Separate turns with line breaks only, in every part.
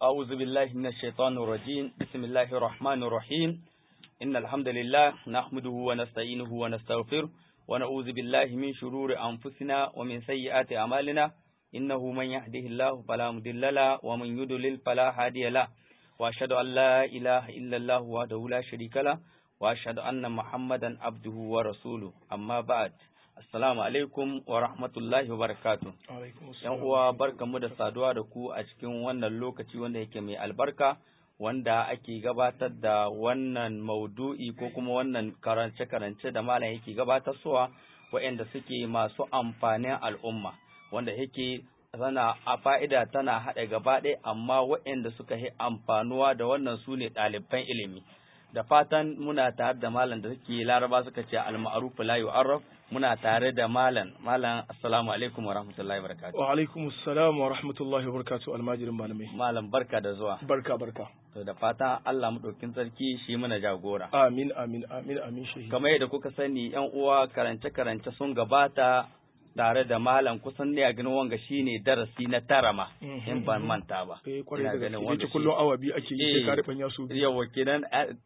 أعوذ بالله من الشيطان الرجيم بسم الله الرحمن الرحيم إن الحمد لله نحمده ونستعينه ونستغفره ونعوذ بالله من شرور أنفسنا ومن سيئات أعمالنا إنه من يهده الله فلا مضل له ومن يضلل فلا هادي له وأشهد أن لا إله إلا الله وحده لا شريك له وأشهد أن محمدا عبده ورسوله أما بعد Assalamu alaikum wa rahmatullahi wa barakatu. ‘Yan uwa barkamu da saduwa da ku a cikin wannan lokaci wanda yake mai albarka wanda ake gabatar da wannan maudu'i ko kuma wannan karance-karance da malam yake gabatar suwa waɗanda suke masu amfanin al'umma wanda yake tana a fa'ida tana haɗa gaba ɗaya amma waɗanda suka yi amfanuwa da wannan su ne ɗaliban ilimi. Da fatan muna tare da malam da suke laraba suka ce al-ma'ruf la yu'arraf muna tare da malam malam assalamu alaikum wa rahmatullahi wa barakatuh
wa alaikum assalam wa rahmatullahi wa barakatuh almajirin malamai
malam barka da zuwa
barka barka
to da fatan Allah madaukin sarki shi muna jagora
amin amin amin amin shehi
kamar yadda kuka sani yan uwa karance karance sun gabata tare da malam kusan ne a ganin wanga shine darasi na tara ma in ban manta ba
eh kwarai da gaske yace kullum awa biyu ake yi sai ka rufan ya so
biyu yawa kenan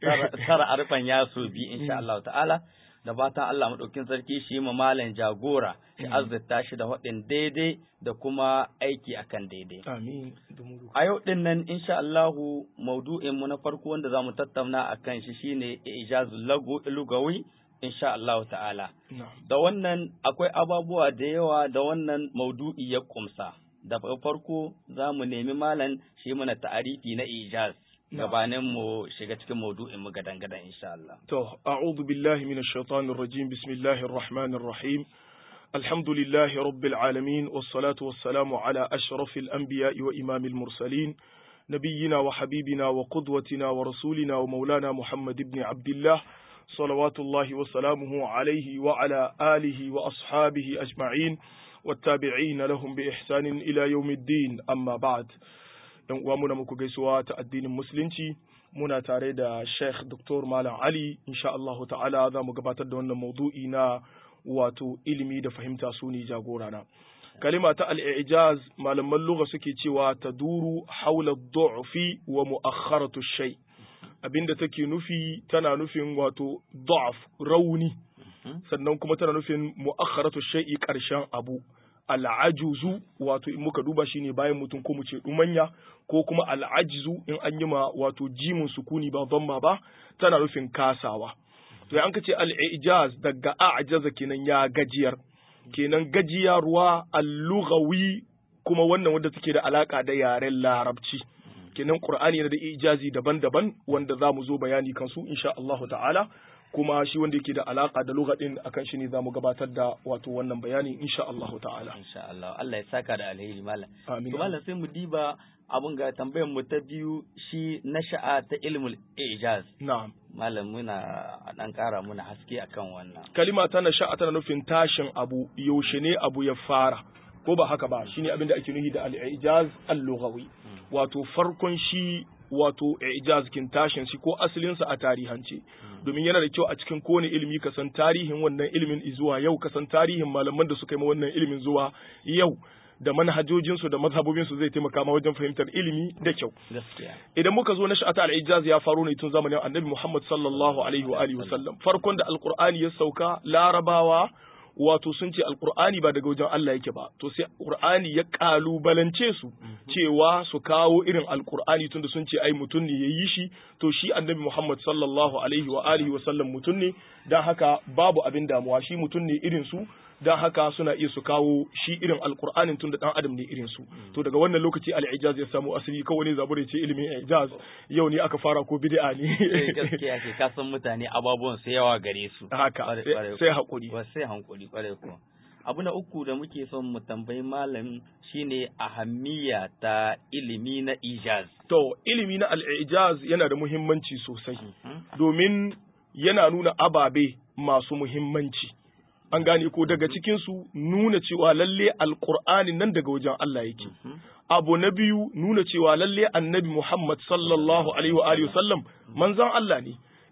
tara arfan ya so biyu insha Allah ta'ala da fatan Allah maɗaukin sarki shi ma malam jagora shi azzata shi da waɗin daidai da kuma aiki akan daidai.
Amin.
A yau ɗin nan insha Allahu maudu'in mu na farko wanda za mu tattauna a kan shi shine ijazul lugawi insha Allahu ta'ala. Da wannan akwai ababuwa da yawa da wannan maudu'i ya kumsa. Da farko za mu nemi malam shi mana ta'arifi na ijaz. gabanin mu shiga cikin maudu'in mu gadan gadan insha Allah.
To, a'udhu billahi minash shaitanir rajim. Bismillahir rahmanir rahim. Alhamdulillahi rabbil alamin was salatu was salamu ala ashrafil anbiya'i wa imamil mursalin. نبينا وحبيبنا وقدوتنا ورسولنا ومولانا محمد بن عبد الله صلوات الله وسلامه عليه وعلى آله وأصحابه أجمعين والتابعين لهم بإحسان إلى يوم الدين أما بعد yan uwa muna muku gaisuwa ta addinin musulunci muna tare da Sheikh Dr. Malam Ali insha Allahu ta'ala za mu gabatar da wannan maudu'i na wato ilimi da fahimta su ne jagorana kalima ta al-i'jaz malaman lugha suke cewa taduru haula du'fi wa mu'akhkharatu shay abinda take nufi tana nufin wato da'f rauni sannan kuma tana nufin mu'akhkharatu shay'i karshen abu al'ajuzu wato in muka duba shine bayan mutum ko mu ce dumanya ko kuma al'ajizu in an yi ma wato jimin sukuni ba dhamma ba tana nufin kasawa to an ka ce al'ijaz daga a'jaza kenan ya gajiyar kenan gajiyarwa al-lughawi kuma wannan wanda take da alaka da yaren larabci kenan qur'ani yana da ijazi daban-daban wanda za mu zo bayani kansu insha Allah ta'ala kuma shi wanda yake da alaka da lugadin akan shi ne za mu gabatar da wato wannan bayani insha Allah ta'ala
insha Allah Allah ya saka da alheri malam
amin
to malam sai mu diba abun ga tambayar mu ta biyu shi nasha'a ta ilmul ijaz
na'am
malam muna dan kara muna haske akan wannan
kalima ta nasha'a tana nufin tashin abu yaushe ne abu ya fara ko ba haka ba shine abin da ake nufi da al-ijaz al-lughawi wato farkon shi wato ijaz kin tashin shi ko asalinsa a tarihance domin yana da kyau a cikin kowane ilimi ka san tarihin wannan ilimin zuwa yau ka san tarihin malaman da suka yi wannan ilimin zuwa yau da manhajojinsu da mazhabobinsu zai taimaka ma wajen fahimtar ilimi da kyau idan muka zo na sha'ata al-ijaz ya faru ne tun zamanin annabi Muhammad sallallahu alaihi wa alihi wasallam farkon da alqur'ani ya sauka larabawa wato sun ce alkur'ani ba daga wajen Allah yake ba to sai alkur'ani ya kalubalance su cewa su kawo irin alkur'ani tunda sun ce ai mutum ne yayi shi to shi annabi Muhammad sallallahu alaihi wa alihi wa sallam mutum ne dan haka babu abin damuwa shi mutum ne irin su dan haka suna iya su kawo shi irin alkur'anin tunda dan adam ne irin su to daga wannan lokaci al-ijaz ya samu asali kawai ne zabure ce ilimin ijaz yau ne aka fara ko bid'a ne
gaskiya ke kasan mutane ababuwan sai yawa gare su
haka sai hakuri
sai hankuri kwarai ko abu na uku da muke son mu tambayi malam shine ahammiya ta ilimi na ijaz
to ilimi na al-ijaz yana da muhimmanci sosai domin yana nuna ababe masu muhimmanci an gane ko daga cikinsu nuna cewa lalle alkur'ani nan daga wajen Allah yake abu na biyu nuna cewa lalle annabi Muhammad sallallahu alaihi wa alihi sallam manzon Allah ne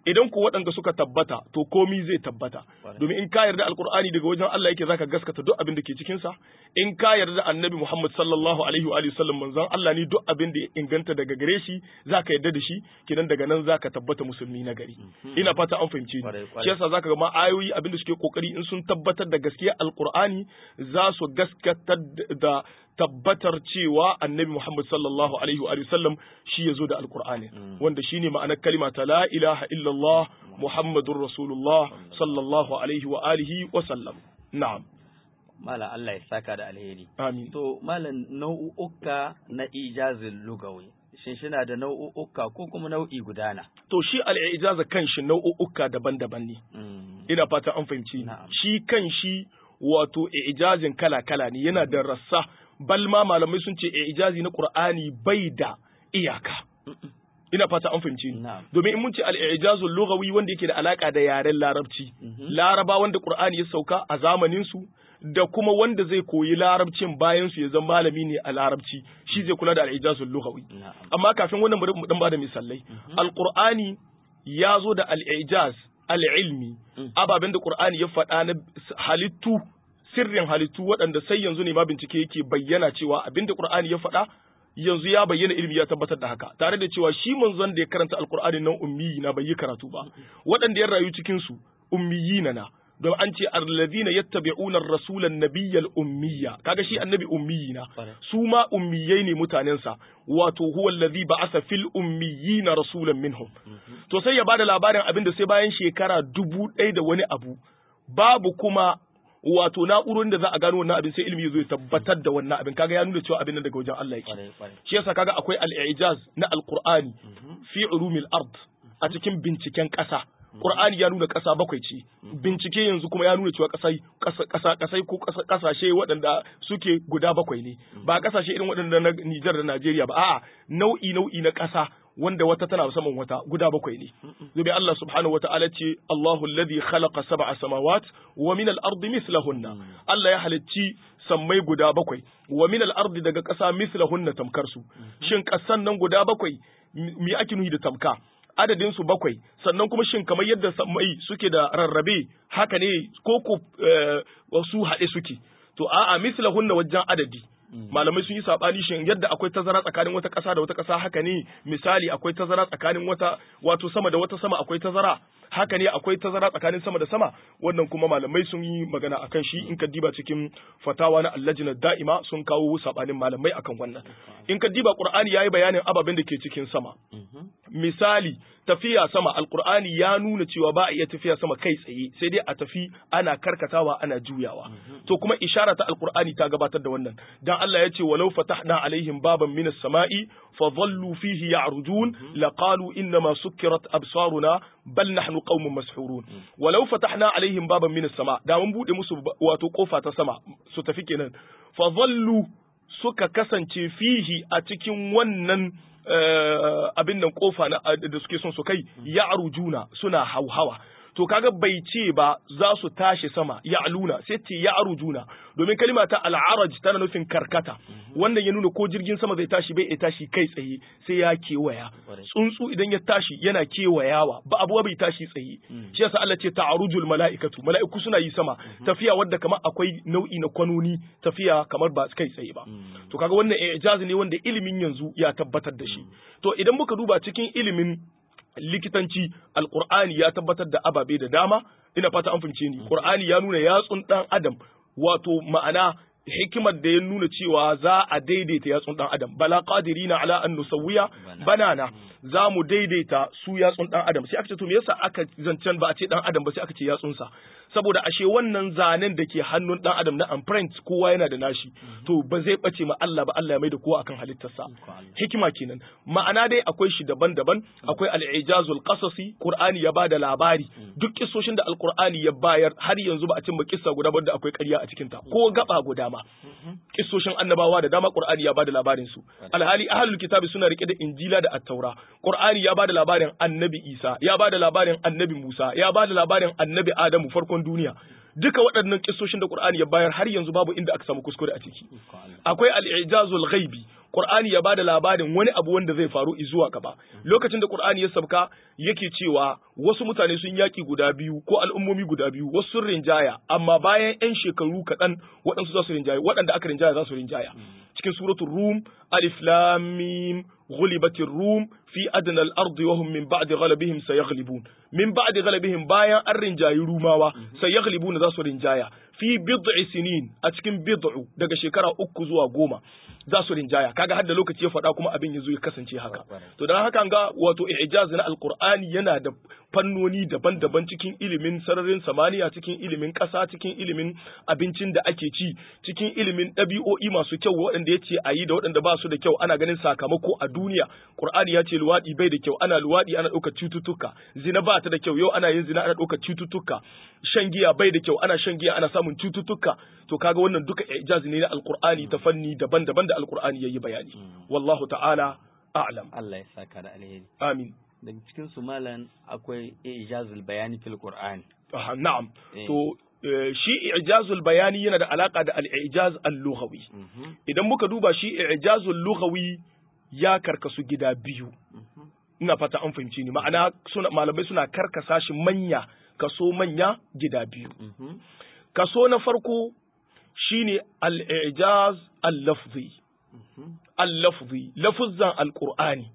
idan ku waɗanda suka tabbata to komi zai tabbata domin in ka yarda alqur'ani daga wajen Allah yake zaka gaskata duk abin da ke cikin sa in ka yarda annabi Muhammad sallallahu alaihi wa sallam manzon Allah ne duk abin da ya inganta daga gare shi zaka yarda da shi kidan daga nan zaka tabbata musulmi na gari ina fata an fahimce ni shi yasa zaka ga ma ayoyi abin da suke kokari in sun tabbatar da gaskiya alqur'ani za su gaskatar da tabbatar cewa annabi Muhammad sallallahu alaihi wa sallam shi ya zo da alkur'ani wanda shine ma'anar kalima ta la ilaha illallah Muhammadur Rasulullah sallallahu alaihi wa alihi wa sallam na'am
Malam Allah ya saka da alheri
amin
to malam nau'uka na ijazin lugawi shin shina da nau'uka ko kuma nau'i gudana
to shi al-ijaza kanshi nau'uka daban-daban ne ina fata an fahimci shi kanshi wato ijazin kala-kala ne yana da rassa balma malamai sun ce ijazi na Qur'ani bai da iyaka ina fata an fahimci ni domin in mun ce al-ijazul lughawi wanda yake da alaka da yaren larabci laraba wanda Qur'ani ya sauka a zamanin su da kuma wanda zai koyi larabcin bayan su ya zama malami ne a larabci shi zai kula da al-ijazul lughawi amma kafin wannan bari mu dan bada misalai al-Qur'ani ya zo da al-ijaz al-ilmi ababen da Qur'ani ya faɗa na halittu sirrin halittu waɗanda sai yanzu ne ma bincike yake bayyana cewa abinda Qur'ani ya faɗa yanzu ya bayyana ilimi ya tabbatar da haka tare da cewa shi manzon da ya karanta alqur'ani nan ummi na bai yi karatu ba waɗanda ya rayu cikin su ummiyina na don an ce alladhina yattabi'una ar-rasula an-nabiyyal ummiyya kaga shi annabi ummiyina su ma ummiyai ne mutanensa wato huwa alladhi ba'atha fil ummiyina rasulan minhum to sai ya bada labarin abinda sai bayan shekara dubu ɗaya da wani abu babu kuma wato na'urorin da za a gano wannan abin sai ilimi zai tabbatar da wannan abin kaga ya nuna cewa abin nan daga wajen Allah yake shi yasa kaga akwai al-i'jaz na al-Qur'ani fi ulumil ard a cikin binciken ƙasa Qur'ani ya nuna ƙasa bakwai ce bincike yanzu kuma ya nuna cewa ƙasai ƙasa ƙasai ko ƙasashe waɗanda suke guda bakwai ne ba ƙasashe irin waɗanda na Nijar da Najeriya ba a'a nau'i nau'i na ƙasa wanda wata tana saman wata guda bakwai ne domin Allah subhanahu wa ta'ala ce Allahu alladhi khalaqa sab'a samawat wa min al-ardi mithlahunna Allah ya halicci sammai guda bakwai wa min al-ardi daga ƙasa mithlahunna tamkar su shin ƙasan nan guda bakwai me ake nuhi da tamka adadin su bakwai sannan kuma shin kamar yadda sammai suke da rarrabe haka ne ko ko su haɗe suke to a'a mithlahunna wajen adadi malamai sun yi sabani shin yadda akwai tazara tsakanin wata ƙasa da wata ƙasa haka ne misali akwai tazara tsakanin wata wato sama da wata sama akwai tazara haka ne akwai tazara tsakanin sama da sama wannan kuma malamai sun yi magana akan shi in ka diba cikin fatawa na allajina da'ima sun kawo sabanin malamai akan wannan in ka diba qur'ani yayi bayanin ababen da ke cikin sama misali tafiya sama alqur'ani ya nuna cewa ba a iya tafiya sama kai tsaye sai dai a tafi ana karkatawa ana juyawa to kuma ishara ta alqur'ani ta gabatar da wannan dan Allah ya ce walau fatahna alaihim baban minas sama'i fa dhallu fihi ya'rujun laqalu inna ma sukkirat absaruna bal nahnu qaumun mashhurun walau fatahna alaihim baban minas sama da mun bude musu wato kofa ta sama su tafi kenan fa dhallu suka kasance fihi a cikin wannan abin nan kofa da suke son su kai ya arujuna suna hauhawa to kaga bai ce ba za su tashi sama ya aluna sai ce ya arujuna domin kalima ta al'araj tana nufin karkata wannan ya nuna ko jirgin sama zai tashi bai tashi kai tsaye sai ya kewaya tsuntsu idan ya tashi yana kewayawa ba abuwa bai tashi tsaye shi yasa Allah ce ta'arujul mala'ikatu mala'iku suna yi sama tafiya wadda kamar akwai nau'i na kwanoni tafiya kamar ba kai tsaye ba to kaga wannan ijazi ne wanda ilimin yanzu ya tabbatar da shi to idan muka duba cikin ilimin likitanci alqur'ani ya tabbatar da ababe da dama ina fata an fahimce ni qur'ani ya nuna yatsun dan adam wato ma'ana hikimar da ya nuna cewa za a daidaita yatsun dan adam bala qadirina ala an nusawwiya banana za mu daidaita su yatsun dan adam sai aka ce to me yasa aka zancen ba a ce dan adam ba sai aka ce yatsunsa saboda ashe wannan zanen da ke hannun dan adam na imprint kowa yana da nashi to ba zai bace ma Allah ba Allah ya mai da kowa akan halittarsa hikima kenan ma'ana dai akwai shi daban-daban akwai al-ijazul qasasi qur'ani ya bada labari duk kissoshin da al-qur'ani ya bayar har yanzu ba a cimma kissa guda ba da akwai ƙarya a cikin ta ko gaba guda ma kissoshin annabawa da dama qur'ani ya bada labarin su alhali ahlul kitabi suna rike da injila da at-taura qur'ani ya bada labarin annabi isa ya bada labarin annabi musa ya bada labarin annabi adamu farkon duniya duka waɗannan kissoshin da Qur'ani ya bayar har yanzu babu inda aka samu kuskure a ciki akwai al-i'jazul ghaibi Qur'ani ya bada labarin wani abu wanda zai faru zuwa gaba lokacin da Qur'ani ya sabka yake cewa wasu mutane sun yaki guda biyu ko al'ummomi guda biyu wasu sun rinjaya amma bayan 'yan shekaru kaɗan waɗansu za su rinjaya waɗanda aka rinjaya za su rinjaya cikin suratul rum alif lam mim غلبت الروم في أدنى الأرض وهم من بعد غلبهم سيغلبون من بعد غلبهم بايا الرنجاي روماوا سيغلبون ذا رنجايا في بضع سنين أتكن بضع daga shekara uku zuwa goma za su rinjaya kaga hadda lokaci ya faɗa kuma abin ya zo ya kasance haka to dan haka ga wato i'jaz na alqur'ani yana da fannoni daban-daban cikin ilimin sararin samaniya cikin ilimin ƙasa cikin ilimin abincin da ake ci cikin ilimin ɗabi'o'i masu kyau waɗanda ya ce a yi da waɗanda ba su da kyau ana ganin sakamako a duniya qur'ani ya ce luwaɗi bai da kyau ana luwaɗi ana ɗaukar cututtuka zina ba ta da kyau yau ana yin zina ana ɗaukar cututtuka shan giya bai da kyau ana shan giya ana samun cututtuka to kaga wannan duka i'jaz ne na alqur'ani ta fanni daban-daban da alqur'ani yayi bayani wallahu ta'ala a'lam
Allah ya saka da alheri
amin
daga cikin su malan akwai ijazul bayani fil qur'an
Aha, na'am to shi i'jazul bayani yana da alaka da al-i'jaz al-lughawi idan muka duba shi i'jazul lughawi ya karkasu gida biyu ina fata an fahimci ni ma'ana suna malamai suna karkasa shi manya kaso manya gida biyu kaso na farko shine al-i'jaz al-lafzi al-lafzi lafuzzan al-qur'ani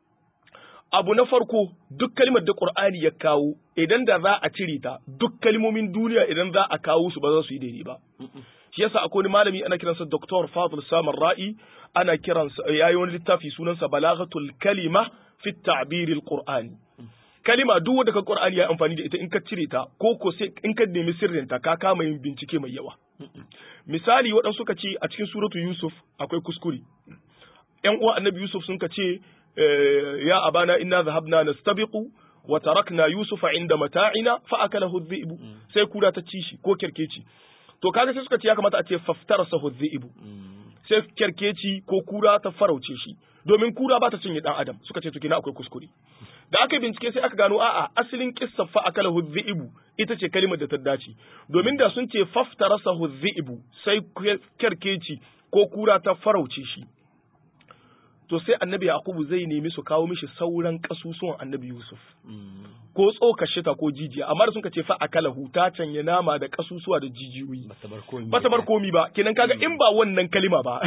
abu na farko duk kalmar da Qur'ani ya kawo idan da za a cire ta duk kalmomin duniya idan za a kawo su ba za su yi daidai ba shi yasa akwai wani malami ana kiransa Dr. Fadl Samar Ra'i ana kiransa yayi wani littafi sunansa Balaghatul Kalima fi Ta'bir al-Qur'ani kalima duk wanda ka Qur'ani ya amfani da ita in ka cire ta ko ko sai in ka nemi sirrin ta ka kama yin bincike mai yawa misali waɗansu suka ce a cikin suratu Yusuf akwai kuskure ƴan uwa Annabi Yusuf sun ka ce يا أبانا إنا ذهبنا نستبق وتركنا يوسف عند متاعنا فأكله الذئب sai kura ta ci shi ko kerkeci to kaga sai suka ce ya kamata a ce faftarasahu dhi'bu sai kerkeci ko kura ta farauce shi domin kura ba ta cinye dan adam suka ce to kina akwai kuskure da aka bincike sai aka gano a'a asalin kissa fa akalahu dhi'bu ita ce kalimar da ta dace domin da sun ce faftarasahu dhi'bu sai kerkeci ko kura ta farauce shi to sai annabi yakubu zai nemi su kawo mishi sauran kasusuwan annabi yusuf ko tsokar shita ko jijiya amma da sun ce fa akala huta canye nama da kasusuwa da jijiyoyi ba ta bar komi ba kenan kaga in ba wannan kalima ba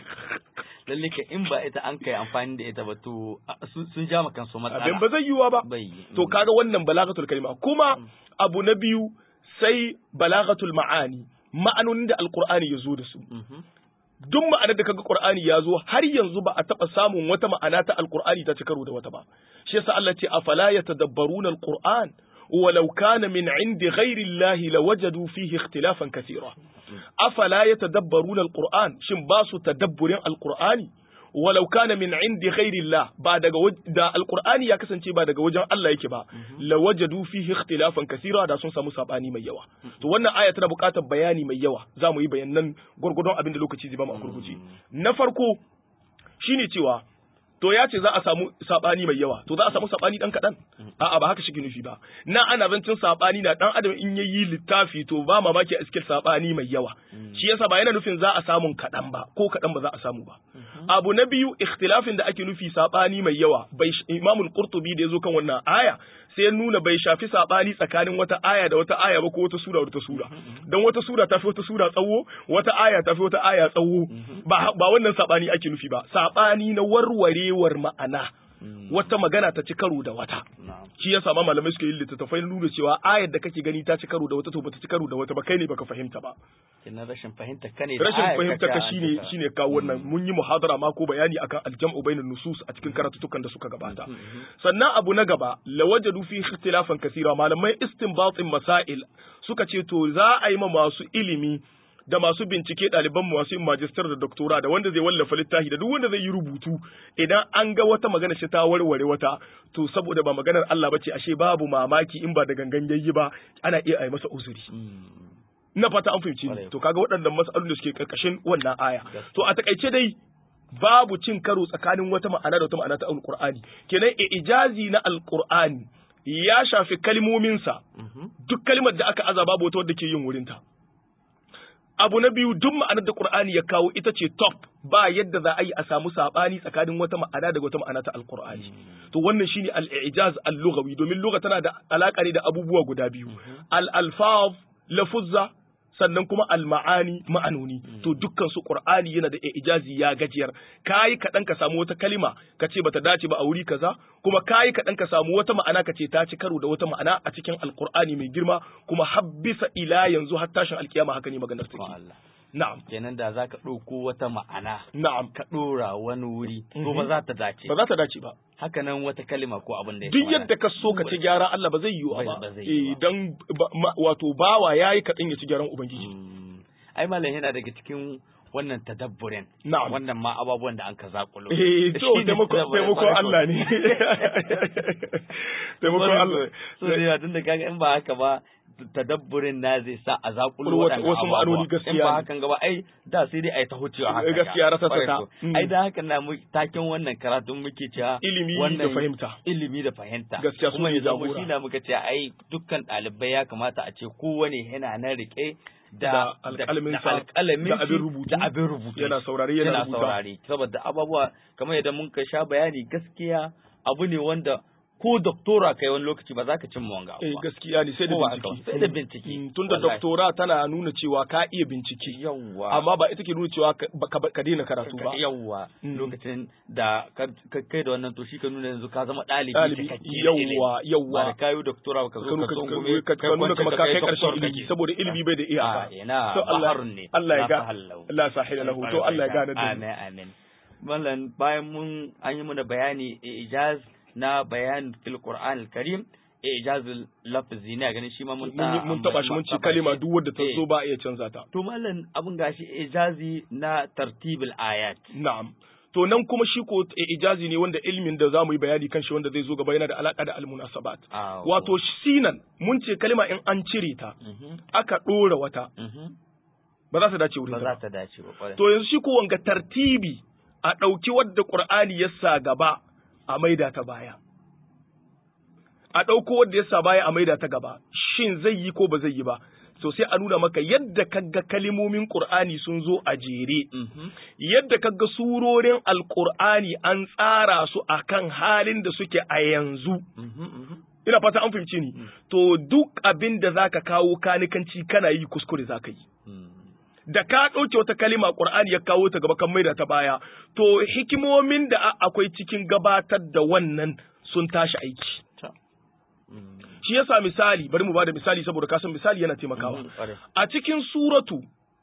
lalle ka in ba ita an kai amfani da ita ba to sun ja maka su matsala
abin ba zai yiwa ba to kaga wannan balagatul kalima kuma abu na biyu sai balagatul ma'ani ma'anonin da alqur'ani ya zo da su duk ma'anar da kaga Qur'ani ya zo har yanzu ba a taɓa samun wata ma'ana ta Al-Qur'ani ta ci karo da wata ba shi yasa Allah ce afala yatadabbaruna al-Qur'an ولو كان من عند غير الله لوجدوا فيه اختلافا كثيرا أفلا يتدبرون القرآن شن باسو تدبر القرآن ولو كان من عند غير الله بعد دا القرآن يا كسانتي بعد وجن الله yake ba lawajadu fihi ikhtilafan kathira da sun samu sabani mai yawa to wannan aya tana buƙatar bayani mai yawa zamu yi bayanan gurgurdon abin da lokaci zai ba mu a gurguje na farko shine cewa to ya ce za a samu sabani mai yawa to za a samu sabani dan kadan a'a ba haka shi nufi ba na ana zancin sabani na dan adam in yayi littafi to ba mamaki a cikin sabani mai yawa shi yasa ba yana nufin za a samu kadan ba ko kadan ba za a samu ba abu na biyu ikhtilafin da ake nufi sabani mai yawa bai imamul qurtubi da yazo kan wannan aya sai ya nuna bai shafi sabani tsakanin wata aya da wata aya ba ko wata sura da wata sura dan wata sura ta fi wata sura tsawo wata aya ta fi wata aya tsawo ba ba wannan sabani ake nufi ba sabani na warwarewar ma'ana wata magana ta ci karo da wata shi yasa ma malamai suka yi littattafai nuna cewa ayar da kake gani ta ci karo da wata to bata ci karo da wata ba kai ne baka fahimta ba
kina rashin fahimta ka ne
rashin fahimta ka shine shine kawo wannan mun yi muhadara ma ko bayani akan aljam'u bainan nusus a cikin karatutukan da suka gabata sannan abu na gaba lawajadu fi ikhtilafan kathira malamai istinbatin masail suka ce to za a yi ma masu ilimi da masu bincike ɗaliban masu yin majistar da doktora da wanda zai wallafa littafi da duk wanda zai yi rubutu idan an ga wata magana shi ta warware wata to saboda ba maganar Allah bace ashe babu mamaki in ba da gangan yayi ba ana iya yi masa uzuri ina fata an fahimci ni to kaga waɗannan mas'alolin da suke karkashin wannan aya to a takaice dai babu cin karo tsakanin wata ma'ana da wata ma'ana ta alqur'ani kenan ijazi na alqur'ani ya shafi kalmominsa
Mhm.
duk kalmar da aka aza babu wata wadda ke yin wurinta abu na biyu duk ma'anar da Qur'ani ya kawo ita ce top ba yadda za a yi a samu sabani tsakanin wata ma'ana daga wata ma'ana ta Al-Qur'ani to wannan shine al-i'jaz al-lughawi domin lugha tana da alaka ne da abubuwa guda biyu al-alfaz lafuzza sannan kuma al-ma'ani ma'anoni to dukkan su Qur'ani yana da i'jazi ya gajiyar kai kadan ka samu wata kalima ka ce bata dace ba a wuri kaza kuma kai kadan ka samu wata ma'ana ka ce ta ci karo da wata ma'ana a cikin al-Qur'ani mai girma kuma habbisa ila yanzu har tashin alkiyama haka ne maganar take
Allah
na'am
kenan da zaka ɗauko wata ma'ana
na'am
ka ɗora wani wuri to
Mhm.
ba za ta dace
ba za ta dace ba
haka nan wata kalima ko abin da ya
duk
kamata.
yadda ka so ka ci gyara Allah ba zai yiwu
Ba-
ba
ba zai yiwu
eh
ba.
dan ba- ma- wato bawa yayi kaɗan ya ci gyaran ubangiji
Mm. ai malam yana daga cikin wannan tadabburin
Na'am.
wannan ma ababuwan da an ka zakulo
eh to
Shine
taimako
tadabburin
taimako
farko.
Allah ne taimako Allah
so ne tun da kaga in ba haka ba tadabburin na zai sa a zakulo
Wasu-
waɗannan
wasu
ababuwa.
ma'anoni gaskiya
in ba
ne.
hakan gaba ai da sai dai ai ta hucewa haka
Gaskiya rasa
Kwarai
ta.
ko.
Mm.
ai da haka na mu taken wannan karatun muke cewa
Ilimi da
wannan
fahimta.
ilimi da fahimta
Gaskiya su
kuma
ne
ya zama
jagora.
shi na muka ce ai dukkan ɗalibai ya kamata a ce kowane yana nan rike
Da
da
alƙalaminsa,
da alƙalamin
da abin
shi,
rubutu.
da abin rubutu
Yana saurare, yana
yana
rubuta.
saurare saboda ababuwa kamar yadda mun ka sha bayani gaskiya abu ne wanda ko doktora kai wani lokaci ba za ka cimma wanga abu
eh
ba.
gaskiya ne sai da
Ko ba haka ba,
bincike
sai da bincike.
Mm, tunda
Wallahi.
doktora tana nuna cewa ka iya bincike
yawwa
amma ba ita ke nuna cewa ka ka- ka daina karatu ba
yawwa
Mm.
lokacin da ka ka- kai da wannan to shi ka nuna yanzu ka zama ɗalibi
ɗalibi
cikakke da
yawwa
ilimi. ba
yawwa
da kayu doktora ba ka zo ka
ka
tsungume
ka- ka nuna kamar ka kai
doktor
karshen
kake.
ilimi saboda ilimi bai da iyaka
Ah, ina
To Allah
baharun ne
Allah ya
la
ga
sahallahu.
Allah sahila lahu to Allah ya gane da mu.
amin amin mallan bayan mun an yi mana bayani ijaz na bayan fil qur'an al karim ijazul lafzi ne ganin shi ma mun
mun mun taba shi mun ce kalima duk wadda ta zo ba a iya canza ta
to mallan abun gashi ijazi na tartibul ayat
na'am to nan kuma shi ko ijazi ne wanda ilmin da zamu yi bayani kan shi wanda zai zo gaba yana da alaka da almunasabat
Ah,
wato sinan mun ce kalima in an cire ta
mhm
aka dora wata
mhm
ba za ta dace wurin
ba
ta
za
ba.
ta dace ba kwarai
to yanzu shi ko wanga tartibi a ɗauki wadda Qur'ani ya sa gaba a maida ta baya a ɗauko wadda ya sa baya a maida ta gaba shin zai yi ko ba zai yi ba so sai a nuna maka yadda kaga kalimomin Qur'ani sun zo a jere
mhm
yadda kaga surorin Alƙur'ani an tsara su akan halin da suke a yanzu
mhm mhm
ina fata an fahimci ni to duk abin da zaka kawo kanikanci kana yi kuskure zaka yi
mhm
da ka ɗauke wata kalima Qur'ani ya kawo ta gaba kan maida ta baya to hikimomin da a- akwai cikin gabatar da wannan sun tashi aiki
ta mhm
shi yasa misali bari mu bada misali saboda kasan misali yana taimakawa
mhm, kwarai
a cikin suratu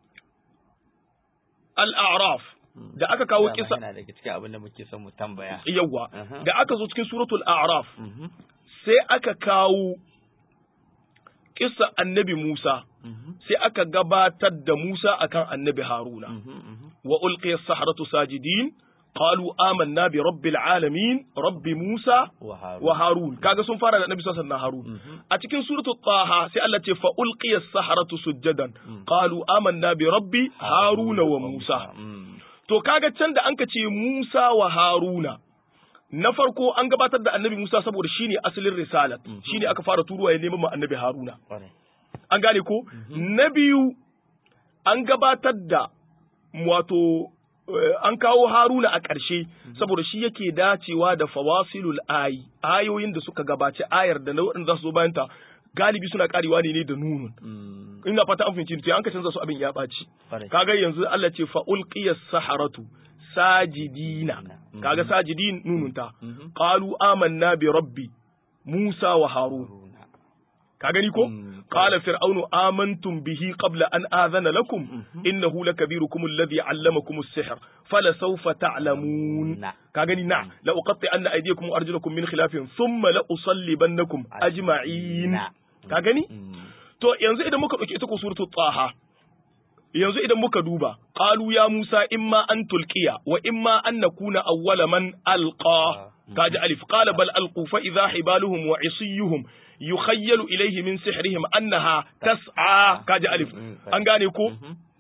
al-a'raf da aka kawo
Dama
kisa
yana daga cikin abin da muke son mu tambaya
yawa
Aha.
da aka zo cikin suratul a'raf
mhm
sai aka kawo kisa annabi Musa
mhm
sai aka gabatar da Musa akan annabi Haruna
mhm mhm
وألقي السحرة ساجدين قالوا آمنا برب العالمين رب موسى
wa haru
وهارون kaga sun fara da Annabi sallallahu alaihi Harun
mhm
a cikin suratul Taha sai Allah ce fa ulqiya as-saharatu sujadan
Mm.
qalu amanna bi rabbi Haruna wa Musa
mhm
to kaga can da anka ce Musa wa Haruna na farko an gabatar da Annabi Musa saboda shine asalin risalat
Mhm.
shine aka fara turuwa ya neman ma Annabi Haruna
kwarai
an gane ko na biyu an gabatar da wato eh, an kawo haruna a ƙarshe saboda shi yake dacewa da fawasilul ayi ayoyin da suka gabaci ayar da na waɗanda za su zo bayanta galibi suna karewa ne ne da nunun
mhm
ina fata an fahimci to an ka canza su abin ya ɓaci
kwarai
kaga yanzu Allah ce fa ulqiyas saharatu sajidina
Mhm.
kaga sajidin nununta
mhm
qalu amanna bi rabbi Musa wa Harun
Haruna
ka gani ko
Mm,
qala fir'aunu amantum bihi qabla an adhana lakum
Mhm.
innahu lakabirukum alladhi 'allamakum as-sihr fala sawfa ta'lamun
na
ka gani na la uqatti anna aydiyakum wa arjulakum min khilafin thumma la usallibannakum ajma'in
Na.
ka gani
mhm
to yanzu idan muka dauki ita ko suratul taha yanzu idan muka duba qalu ya musa imma an tulqiya wa imma an nakuna awwala man alqa kaji alif qala bal alqu fa idha hibaluhum wa isiyuhum yukhayyalu ilayhi min sihrihim annaha tas'a kaji alif an gane ko
mhm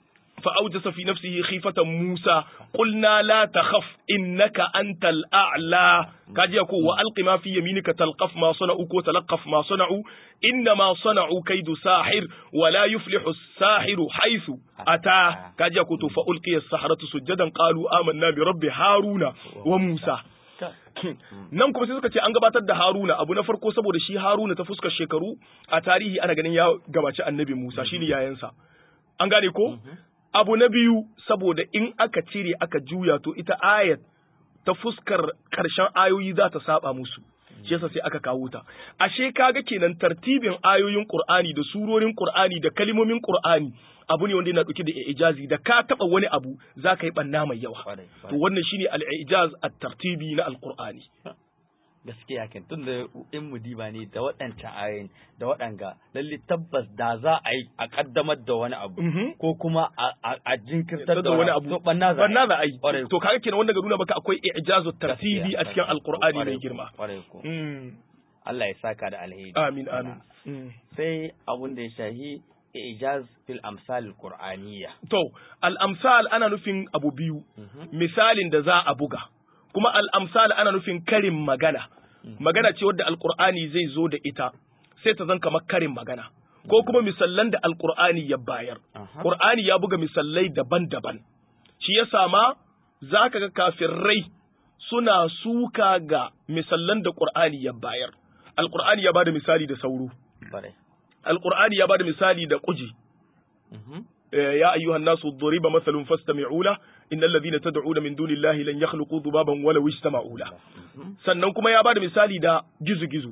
فأوجس في نفسه خيفة موسى قلنا لا تخف إنك أنت الأعلى كاجي يقول وألق ما في يمينك تلقف ما صنعوا وتلقف ما صنعوا إنما صنعوا كيد ساحر ولا يفلح الساحر حيث أتى كاجي يقول فألقي السحرة سجدا قالوا آمنا برب هارون وموسى nan kuma sai suka ce an gabatar da Haruna abu na farko saboda shi Haruna ta fuskar shekaru a tarihi ana ganin ya gabaci annabi Musa shine yayansa an gane ko abu na biyu saboda in aka cire aka juya to ita ayat ta fuskar karshen ayoyi za ta saba musu shi yasa sai aka kawo ta ashe kaga kenan tartibin ayoyin Qur'ani da surorin Qur'ani da kalmomin Qur'ani abu ne wanda yana dauke da ijazi da ka taba wani abu za ka yi banna mai yawa to wannan shine al-ijaz at-tartibi na al-Qur'ani
gaskiya kan tun da in mu diba ne da waɗancan ayoyin da waɗanga lalle tabbas da za a yi a kaddamar da wani abu ko kuma a jinkirtar da wani abu to banna za
a yi to kaga kenan wanda ga nuna maka akwai ijazu tartibi a cikin alqur'ani mai girma
Allah ya saka da alheri
amin amin
sai abun da ya shahi ijaz fil amsal qur'aniyya
to al amsal ana nufin abu biyu misalin da za a buga kuma al'amsal ana nufin karin magana, magana ce wadda alƙur'ani zai zo da ita, sai ta zan kamar karin magana, ko kuma misallan da alƙur'ani ya bayar. Ƙur'ani ya buga misallai daban-daban, shi ya sama za ka ga kafirai suna suka ga misallan da ƙur'ani ya bayar. Alƙur'ani ya ba da misali da sauro, Alƙur'ani ya ba da misali da ƙuji. يا أيها الناس ضرب مثل فاستمعوا له إن الذين تدعون من دون الله لن يخلقوا ذبابا ولو اجتمعوا له sannan kuma ya bada misali da gizo-gizo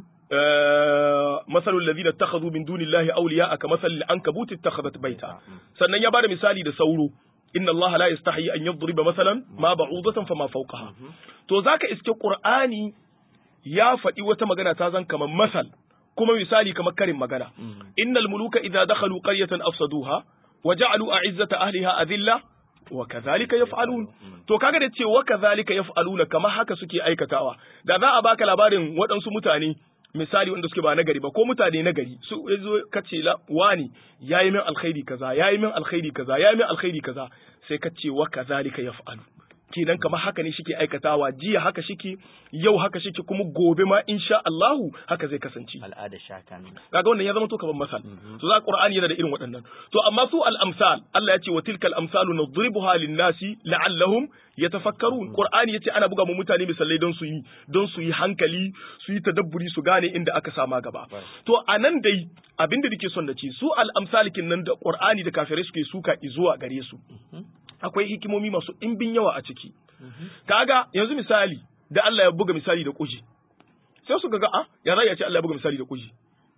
مثل الذين اتخذوا من دون الله أولياء كمثل العنكبوت اتخذت بيتا sannan ya bada misali da sauro inna Allah la yastahi an yadriba masalan ma ba'udatan fama fawqaha to zaka iske Qur'ani ya faɗi wata magana ta zan kamar masal kuma misali kamar karin magana innal muluka idza dakhalu qaryatan afsaduha وجعلوا أعزة أهلها أذلة وكذلك يفعلون to kaga da ce wa kazalika yaf'aluna kamar haka suke aikatawa da za a baka labarin waɗansu mutane misali wanda suke ba nagari ba ko mutane nagari su yazo kace la wani yayi min alkhairi kaza yayi min alkhairi kaza yayi min alkhairi kaza sai kace wa kazalika yaf'alu kenan kamar haka ne shike aikatawa jiya haka shike yau haka shike kuma gobe ma insha Allahu haka zai kasance
al'ada shakan
kaga wannan ya zama to kamar masal to za Qur'ani yana da irin waɗannan to amma su al-amsal Allah ya ce wa tilkal amsalu nadribuha lin-nasi la'allahum yatafakkarun Qur'ani yace ana buga mu mutane misalai don su yi don su yi hankali su yi tadabburi su gane inda aka sama gaba to anan dai abinda nake son da ce su al-amsalikin nan da Qur'ani da kafirai suke suka zuwa gare su akwai hikimomi masu ɗimbin yawa a ciki. Kaga yanzu misali da Allah ya buga misali da kuji. Sai su ga a ya za ce Allah ya buga misali da kuji.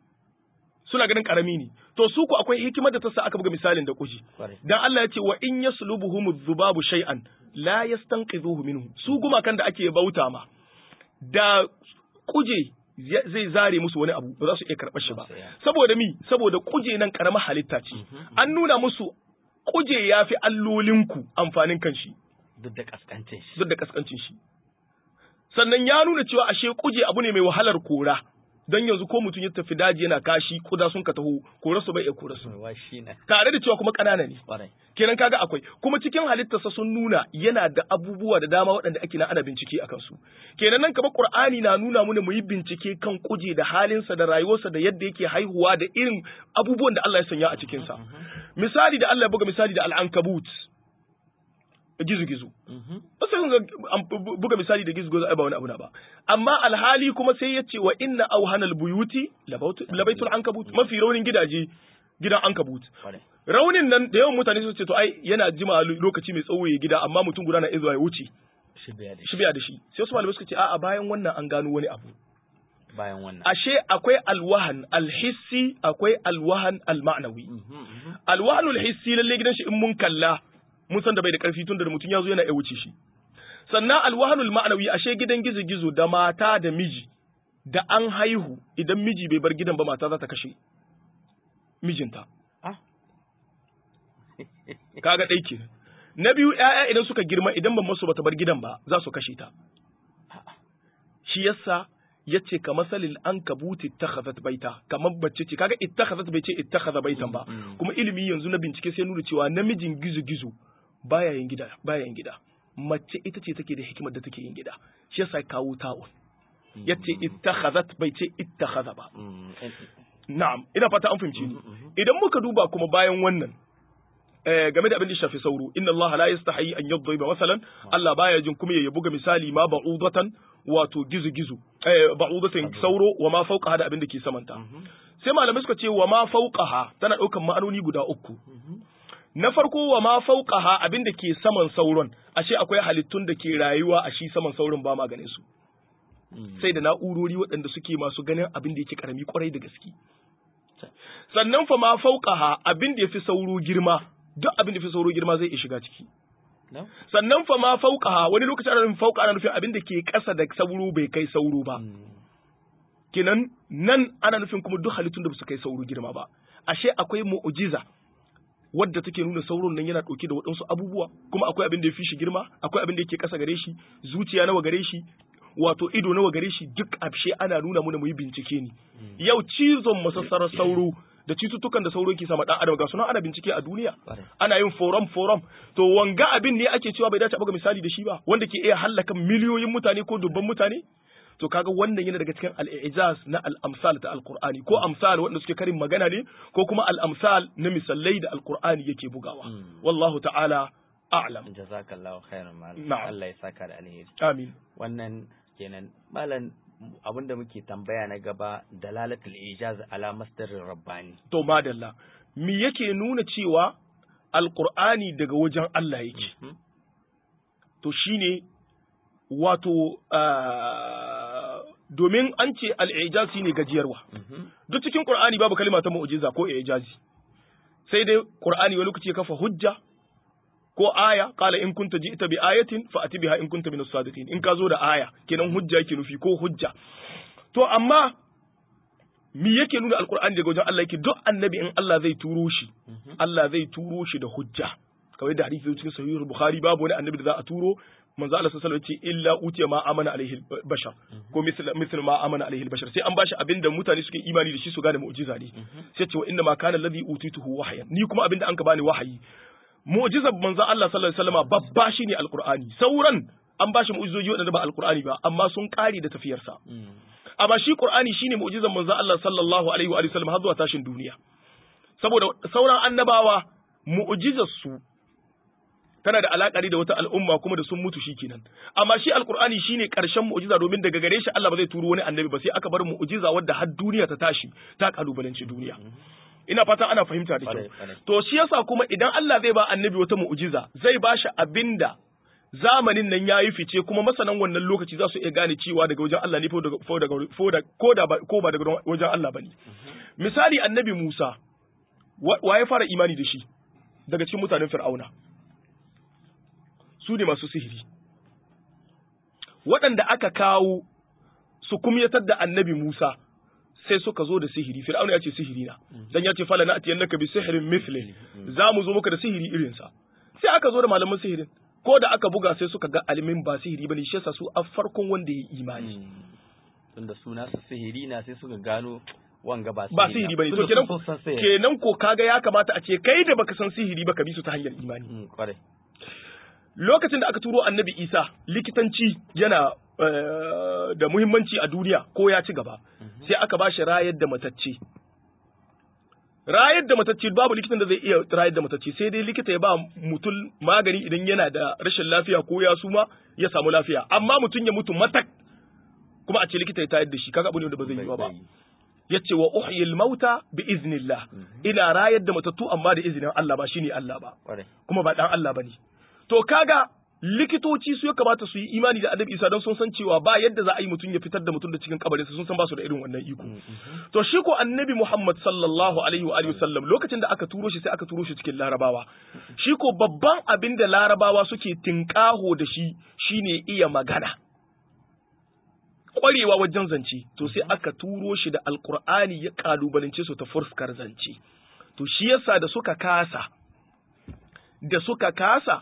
Suna ganin karami ne. To su ku akwai hikimar da ta sa aka buga misalin da kuji. Dan Allah ya ce wa in yaslubuhum dhubabu shay'an la yastanqidhuhu minhu. Su gumakan da ake bauta ma da kuje zai zare musu wani abu ba za su iya karɓar shi ba. Saboda mi saboda kuje nan karamar halitta ce. An nuna musu kuje ya fi allolinku amfanin kanshi.
Duk da kaskancin shi.
Duk da kaskancin shi. Sannan ya nuna cewa ashe kuje abu ne mai wahalar kora. Don yanzu ko mutum ya tafi daji yana kashi kuda sun ka taho kora su bai iya kora su. Tare da cewa kuma ƙanana ne. Kenan kaga akwai kuma cikin halittarsa sun nuna yana da abubuwa da dama waɗanda ake na ana bincike a kansu. Kenan nan kamar Qur'ani na nuna mana mu yi bincike kan kuje da halinsa da rayuwarsa da yadda yake haihuwa da irin abubuwan da Allah ya sanya a cikinsa. misali da Allah ya buga misali da al'ankabut gizo-gizo. Ba sai buga misali da gizo-gizo ba wani abu na ba. Amma alhali kuma sai ya ce wa inna auhanal buyuti labaitul ankabut mafi raunin gidaje gidan ankabut. Raunin nan da yawan mutane su ce to ai yana jima lokaci mai tsawo ya gida amma mutum guda na iya zuwa ya wuce. Shi biya da shi. Sai wasu malamai suka ce a'a bayan wannan an gano wani abu.
bayan wannan.
Ashe akwai alwahan alhissi akwai alwahan alma'nawi. Alwahan alhissi lalle gidan shi in mun kalla mun san da bai da karfi tun da mutum ya zo yana iya wuce shi. Sannan alwahan alma'nawi ashe gidan gizo-gizo da mata da miji da an haihu idan miji bai bar gidan ba mata za ta kashe mijinta. Kaga ɗai kenan. Na biyu ‘ya'ya idan suka girma idan ban masu bata bar gidan ba za su kashe ta. Shi yasa yace ka masalil an kabuti ittakhazat baita kamar bacce ce kaga ittakhazat bai ce ittakhaza baitan ba kuma ilimi yanzu na bincike sai nuna cewa namijin gizo gizo baya yin gida baya yin gida mace ita ce take da hikimar da take yin gida shi yasa kawo ta'un yace ittakhazat bai ce ittakhaza ba na'am ina fata an fahimci ni idan muka duba kuma bayan wannan game da abin da shafi sauro inna Allah la yastahi an yadriba masalan Allah baya jin kuma ya buga misali ma ba'udatan wato gizu gizu eh ba'udatan sauro wa ma fawqa da abin da ke samanta sai malamai suka ce wa ma fawqaha tana daukan ma'anoni guda uku na farko wa ma fawqaha abin da ke saman sauron ashe akwai halittun da ke rayuwa a shi saman sauron ba maganin su sai da na'urori waɗanda suke masu ganin abin da yake karami kwarai da gaske sannan fa ma fawqaha abin da yafi sauro girma duk abin da fi sauro girma zai iya shiga ciki. Sannan fa ma fauka wani lokaci ana nufin fauka ana nufin abin da ke ƙasa da sauro bai kai sauro ba. Kenan nan ana nufin kuma duk halittun da ba su kai sauro girma ba. Ashe akwai mu'ujiza wadda take nuna sauron nan yana ɗauke da waɗansu abubuwa kuma akwai abin da ya fi shi girma akwai abin da yake ƙasa gare shi zuciya nawa gare shi wato ido nawa gare shi duk abshe ana nuna muna mu yi bincike ne yau cizon masassarar sauro da cututtukan da sauro ke sama dan adam ga suna ana bincike a duniya ana yin forum forum to wanga abin ne ake cewa bai dace a buga misali da shi ba wanda ke iya hallaka miliyoyin mutane ko dubban mutane to kaga wannan yana daga cikin al-ijaz na al-amsal ta al-qur'ani ko amsal wanda suke karin magana ne ko kuma al-amsal na misallai da al-qur'ani yake bugawa wallahu ta'ala a'lam
jazakallahu khairan malam
Na'am.
Allah ya saka da alheri
amin
wannan kenan malam abinda muke tambaya na gaba dalalatul ijaz ala masdarin rabbani
to madalla me yake nuna cewa alqur'ani daga wajen Allah yake to shine wato ah, domin an ce al-ijaz shine gajiyarwa duk cikin qur'ani babu kalma ta mu'jiza ko ijazi sai dai qur'ani wani lokaci ya kafa hujja ko aya qala in kunta ji'ta bi ayatin fa ati biha in kunta min as-sadiqin in ka zo da aya kenan hujja yake nufi ko hujja to amma me yake nuna alqur'ani daga wajen Allah yake duk annabi in Allah zai turo shi Allah zai turo shi da hujja kamar da hadisi cikin sahih bukhari babu wani annabi da za a turo manzo Allah sallallahu alaihi wasallam ya ce illa utiya ma amana alaihi bashar ko misal misal ma amana alaihi bashar sai an bashi abinda mutane suke imani da shi su gane mu'jiza ne sai ce wa inna ma kana alladhi utituhu wahyan ni kuma abinda an ka bani wahayi mu'jizar manzo Allah sallallahu alaihi wasallam babba shine alqur'ani sauran an bashi mu'jizoji wadanda ba alqur'ani ba amma sun kare da tafiyarsa amma shi qur'ani shine mu'jizar manzo Allah sallallahu alaihi wa alihi wasallam har zuwa tashin duniya saboda sauran annabawa mu'jizar su tana da alakari da wata al'umma kuma da sun mutu shikenan amma shi alqur'ani shine karshen mu'jiza domin daga gare shi Allah ba zai turo wani annabi ba sai aka bar mu'jiza wadda har duniya ta tashi ta kalubalanci duniya ina fatan ana fahimta da kyau
Kwarai, kwarai.
to shi yasa kuma idan Allah zai ba annabi wata mu'jiza zai ba shi abinda zamanin nan yayi fice kuma masanan wannan lokaci za su iya gane cewa daga wajen Allah ne ko daga ko daga ko da ko da ba- ko ba daga wajen Allah bane misali annabi Musa wa wa ya fara imani da shi daga cikin mutanen Fir'auna su ne masu sihiri waɗanda aka kawo su kumyatar da annabi Musa sai suka zo da sihiri fir'auna ya ce sihiri na dan ya ce fala na atiyannaka bi sihrin mithli za mu zo maka da sihiri irin sa sai aka zo da malaman sihirin ko da aka buga sai suka ga alimin ba sihiri bane shi yasa su a farkon wanda ya yi imani
tunda suna su sihiri na sai suka gano wanga ba
ba sihiri bane to kenan kenan ko kaga ya kamata a ce kai da baka san sihiri ba ka bi su ta hanyar imani
kenan kwarai
lokacin da aka turo annabi isa likitanci yana eh, da muhimmanci a duniya ko ya ci gaba sai aka ba shi rayar da matacce rayar da matacce babu likitan da zai iya rayar da matacce sai dai likita ya ba mutum magani idan yana da rashin lafiya ko ya suma ya samu lafiya amma mutum ya mutu matak kuma a ce likita ya tayar da shi kaga abu ne da ba zai yi ba yace wa uhyil mauta bi iznillah ina rayar da matattu amma da izinin Allah ba shine Allah ba
kwarai
kuma ba dan Allah bane to kaga likitoci su ya kamata su yi imani da Annabi Isa don sun san cewa ba yadda za a yi mutum ya fitar da mutum da cikin kabarinsa sun san ba su da irin wannan iko to shi ko Annabi Muhammad sallallahu alaihi wa alihi wasallam lokacin da aka turo shi sai aka turo shi cikin Larabawa shi ko babban abin da Larabawa suke tinkaho da shi shine iya magana kwarewa wajen zance to sai aka turo shi da alkur'ani ya kalubalance su ta fuskar zance to shi yasa da suka kasa da suka kasa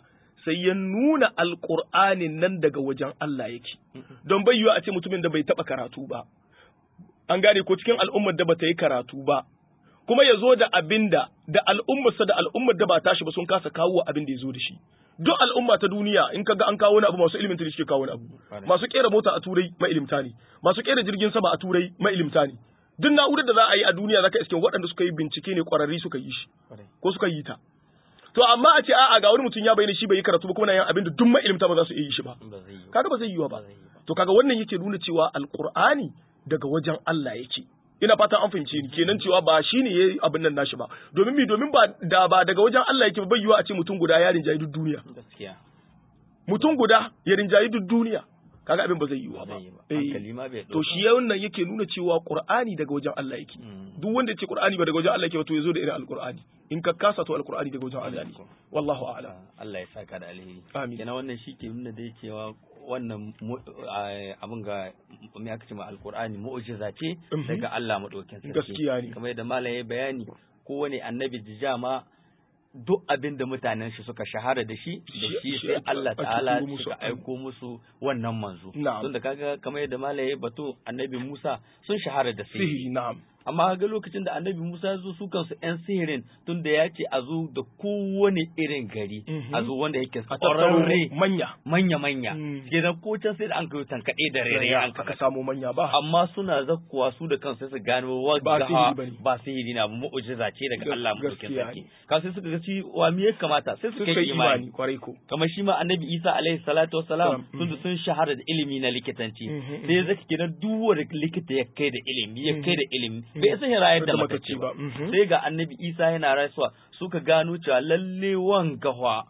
sai ya nuna alqur'anin nan daga wajen Allah yake don bai yiwa a ce mutumin da bai taba karatu ba an gane ko cikin al'ummar da bata yi karatu ba kuma ya zo da abinda da al'ummarsa da al'ummar da ba tashi ba sun kasa kawo abin da ya zo da shi duk al'umma ta duniya in kaga an kawo wani abu masu ilimin suke kawo wani abu masu kera mota a turai mailimta ne masu kera jirgin sama a turai mailimta ne duk na'urar da za a yi a duniya zaka iske waɗanda suka yi bincike ne ƙwararri suka yi shi ko suka yi ta to amma a ce a'a ga wani mutum ya bayyana shi bai yi karatu ba kuma na yin abin da duk mailimta ba za su iya yi shi ba kaga ba zai yi ba to kaga wannan yake nuna cewa alqur'ani daga wajen Allah yake ina fatan an fahimce ni kenan cewa ba shi ne yayi abin nan nashi ba domin mi domin ba da ba daga wajen Allah yake bai yiwa a ce mutum guda ya rinjayi duk duniya
gaskiya
mutum guda ya rinjayi duk duniya kaga abin ba zai yiwa ba to shi wannan yake nuna cewa Qur'ani daga wajen Allah yake duk wanda ya ce Qur'ani ba daga wajen Allah yake ba to yazo da irin alqur'ani in ka kasa to alqur'ani daga wajen Allah ne wallahu a'lam
Allah ya saka da alheri
amin
kenan wannan shi ke nuna dai cewa wannan abin ga me aka ce ma alqur'ani mu'jiza ce daga Allah madaukin sarki
gaskiya ne
kamar yadda malam ya bayani kowane annabi jijama duk abin da mutanen shi suka shahara da shi da shi sai Allah ta'ala suka aiko musu wannan manzo tun da kaga kamar yadda malaye bato annabi Musa sun shahara da
sihiri na'am
amma ga lokacin da annabi Musa ya zo su kansu yan sihirin tun da ya ce a zo da kowane irin gari a zo wanda yake ƙwararre
manya
manya manya kenan ko can sai da an kai tankaɗe da rere an
aka samu manya ba
amma suna zakkuwa su da kansu su gano wagga ba sihiri na mu'jiza ce daga Allah mutukin sarki ka sai suka ga ci wa me ya kamata sai suka yi imani
kwarai ko
kamar shi ma annabi Isa alaihi salatu wassalam tun sun shahara da ilimi na likitanci sai zaka kenan duk wanda likita ya kai da ilimi ya kai da ilimi bai san ya rayar da matacce ba sai ga annabi isa yana rasuwa suka gano cewa lalle wanga fa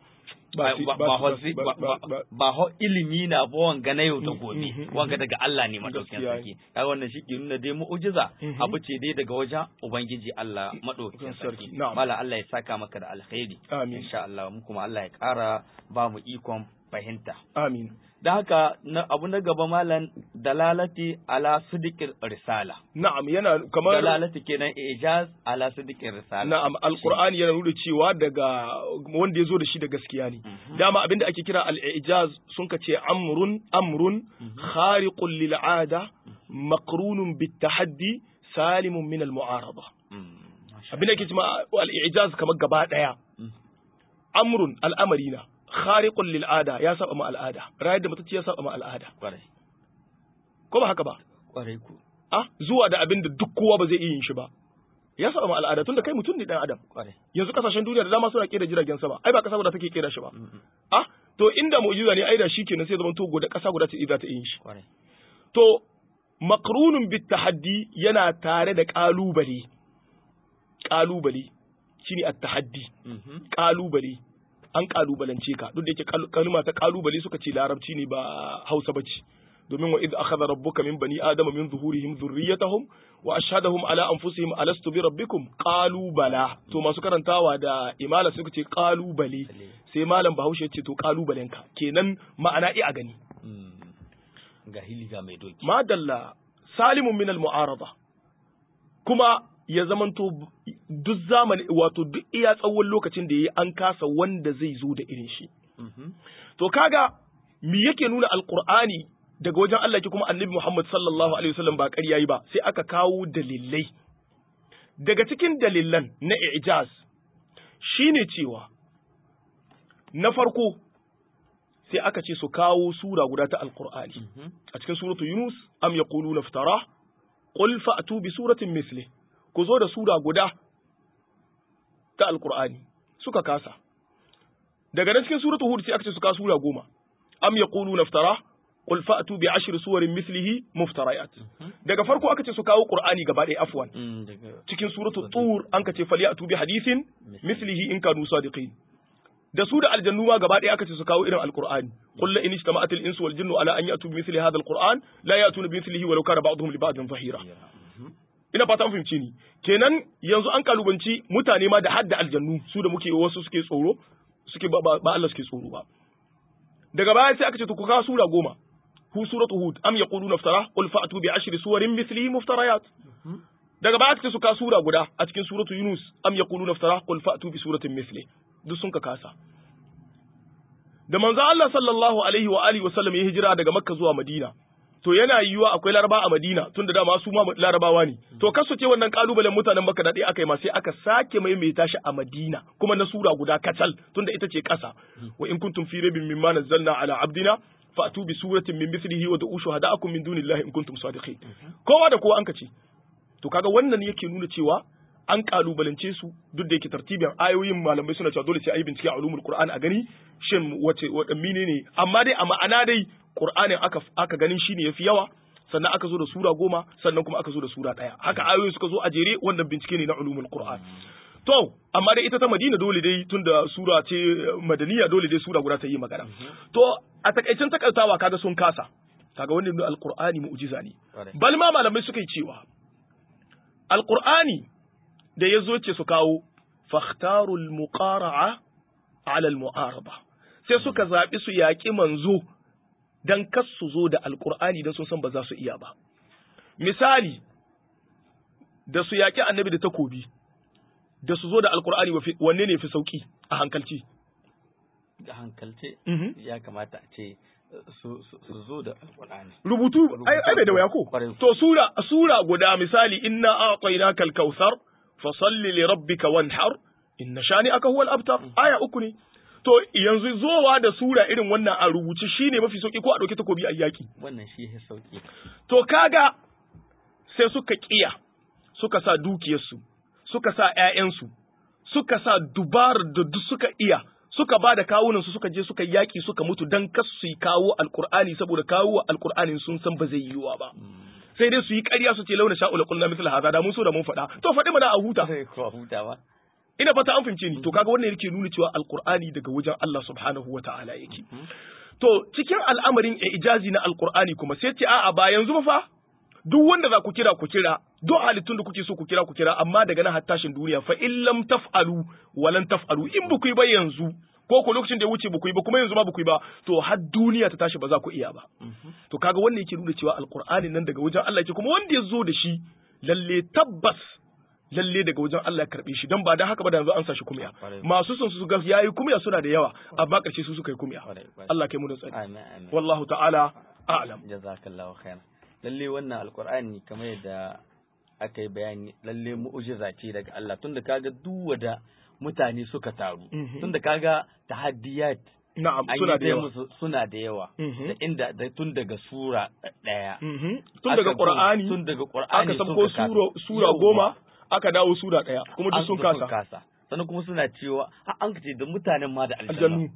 ba ho ilimi na ba wanga na yau da gobe wanga daga Allah ne madaukin sarki kaga wannan shi ke nuna dai mu'jiza abu ce dai daga wajen ubangiji Allah madaukin sarki mala Allah ya saka maka da alkhairi insha Allah mu kuma Allah ya kara ba mu ikon fahimta
amin
da haka abu na gaba malam dalalati ala sidiqir risala
na'am yana kamar
dalalati kenan ijaz ala sidiqir risala
na'am alqur'ani yana nuna cewa daga wanda ya zo da shi da gaskiya ne dama abinda ake kira al-ijaz sun ka ce amrun amrun khariqun lil 'ada maqrunun bit tahaddi salimun min al-mu'arada abinda ake cewa al-ijaz kamar gaba daya amrun al'amari na khariqun lil ada ya saba ma al'ada rayar da mutacci ya saba ma al'ada
kwarai
ko ba haka ba
kwarai ku
ah zuwa da abin da duk kowa ba zai iya yin shi ba ya saba ma al'ada tunda kai mutum ne dan adam
kwarai
yanzu kasashen duniya da dama suna kera jiragen sama ai ba kasa guda take kera shi ba ah to inda mu'jiza ne ai da shikenan sai zaman to guda kasa guda ta za ta yin shi
kwarai
to maqrunun bit tahaddi yana tare da kalubale kalubale shine at-tahaddi kalubale an kalubalance ka duk da yake kalma ta kalubale suka ce larabci ne ba Hausa bace domin wa idh akhadha rabbuka min bani adama min zuhurihim dhurriyyatahum wa ashhadahum ala anfusihim alastu bi rabbikum qalu bala to masu karantawa da imala suka ce kalubale sai malam Bahaushe ce to kalubalen ka kenan ma'ana i a gani
ga hiliga mai doki
madalla salimun min al mu'arada kuma ya zamanto duk zamani wato duk iya tsawon lokacin da ya an kasa wanda zai zo da irin shi. To kaga me yake nuna alkur'ani daga wajen Allah ke kuma annabi Muhammad sallallahu alaihi wasallam ba ƙarya yi ba sai aka kawo dalilai. Daga cikin dalilan na ijaz shine cewa na farko sai aka ce su kawo sura guda ta alkur'ani a cikin suratu Yunus am yaquluna iftara qul fa'tu bi suratin misli ku zo da sura guda ta alkur'ani suka kasa daga nan cikin suratul hud sai aka ce su kawo sura goma am yaquluna iftara qul fa'tu bi ashri suwarin mislihi muftarayat daga farko aka ce su kawo qur'ani gaba ɗaya afwan cikin suratul tur an ka ce falyatu bi hadithin mislihi in kanu sadiqin da su da aljannu ma gaba ɗaya aka ce su kawo irin alqur'ani qul la in ijtama'at al-insu wal jinnu ala an ya'tu bi mithli hadha al-qur'an la ya'tuna bi mithlihi walau kana ba'dhum li ba'dhin zahira ina fata an fahimci ni kenan yanzu an kalubanci mutane ma da hadda aljannu su da muke wasu suke tsoro suke ba, ba, Allah suke tsoro ba daga baya sai aka ce to ku kawo sura goma hu suratu hud am yaquluna iftara qul fa'tu bi ashri suwarin mithlihi muftarayat daga baya aka ce su kawo sura guda a cikin suratu yunus am yaquluna iftara qul fa'tu bi suratin mithli duk sun ka kasa da manzo Allah sallallahu alaihi wa alihi wasallam ya hijira daga Makka zuwa Madina to yana yiwuwa akwai Laraba a Madina tunda dama su ma Larabawa ne to kasu ce wannan kalubalen mutanen Makka da dai aka yi ma sai aka sake maimaita shi a Madina kuma na sura guda kacal tunda ita ce kasa wa in kuntum fi raibin mimma nazzalna ala abdina fa'tu bi suratin min mithlihi wa da'u shuhada'akum min dunillahi in kuntum sadiqin kowa da kowa an kace to kaga wannan yake nuna cewa an kalubalance su duk da yake tartibin ayoyin malamai suna cewa dole sai ayi bincike a ulumul qur'an a gani shin wace wadanne ne amma dai a ma'ana dai qur'anin aka aka ganin shine yafi yawa sannan aka zo da sura goma sannan kuma aka zo da sura daya haka ayoyin suka zo a jere wannan bincike ne na ulumul qur'an to amma dai ita ta madina dole dai tunda sura ce madaniya dole dai sura guda ta yi magana to a takaicin takaitawa kaga sun kasa kaga wannan alqur'ani mu'jiza ne bal ma malamai suka yi cewa alqur'ani da ya zo ce su kawo fakhtarul muqara'a ala al-mu'araba sai suka zaɓi su yaƙi manzo dan kas su zo da alqur'ani dan sun san ba za su iya ba misali da su yaƙi annabi da takobi da su zo da alqur'ani wanne ne fi sauki a hankalci
da hankalce ya kamata a ce su zo da alqur'ani
rubutu ai ai bai da waya ko to sura sura guda misali inna a'tainaka al-kautsar fasalli li rabbika wanhar inna shani'aka huwal abtar aya uku ne to yanzu zowa da sura irin wannan a rubuce shine mafi sauki ko a dauki takobi a yaki
wannan shi ya sauki
to kaga sai suka kiya suka sa dukiyarsu suka sa ƴaƴansu suka sa dubar da duk suka iya suka ba da kawunansu suka je suka yaki suka mutu dan kas su kawo alqur'ani saboda kawo alqur'anin sun san ba zai yiwa ba sai dai su yi ƙarya su ce launa sha'ula kullu mithla hadha da mun so da mun faɗa to faɗi mana a huta
ko huta ba
ina fata an fahimce ni to kaga wannan yake nuna cewa alqur'ani daga wajen Allah subhanahu wata'ala yake to cikin al'amarin ijazi na alqur'ani kuma sai ce a'a ba yanzu ba fa duk wanda za ku kira ku kira duk halittun da kuke so ku kira ku kira amma daga nan har tashin duniya fa in lam taf'alu walan taf'alu in ba ku yi ba yanzu ko ko lokacin da ya wuce ba ku yi ba kuma yanzu ma ba ku yi ba to har duniya ta tashi ba za ku iya ba to kaga wannan yake nuna cewa alqur'ani nan daga wajen Allah yake kuma wanda ya zo da shi lalle tabbas lalle daga wajen Allah ya karbe shi dan ba dan haka ba da yanzu an sa shi kumya masu son su ga yayi kumya suna da yawa amma karshe su suka yi kumya Allah kai mu da tsari wallahu ta'ala a'lam
jazakallahu khairan lalle wannan alqur'ani kamar yadda aka yi bayani lalle mu'jiza ce daga Allah tunda kaga duk wada mutane suka taru tunda kaga tahaddiyat
Na'am, suna da yawa.
Suna da yawa. Da inda da tun daga sura ɗaya.
Tun daga Qur'ani.
Tun daga Qur'ani.
Aka sabko sura sura goma, aka dawo sura ɗaya, kuma duk sun kasa.
kasa. Sannan kuma suna cewa har an kace da mutanen ma da aljannu.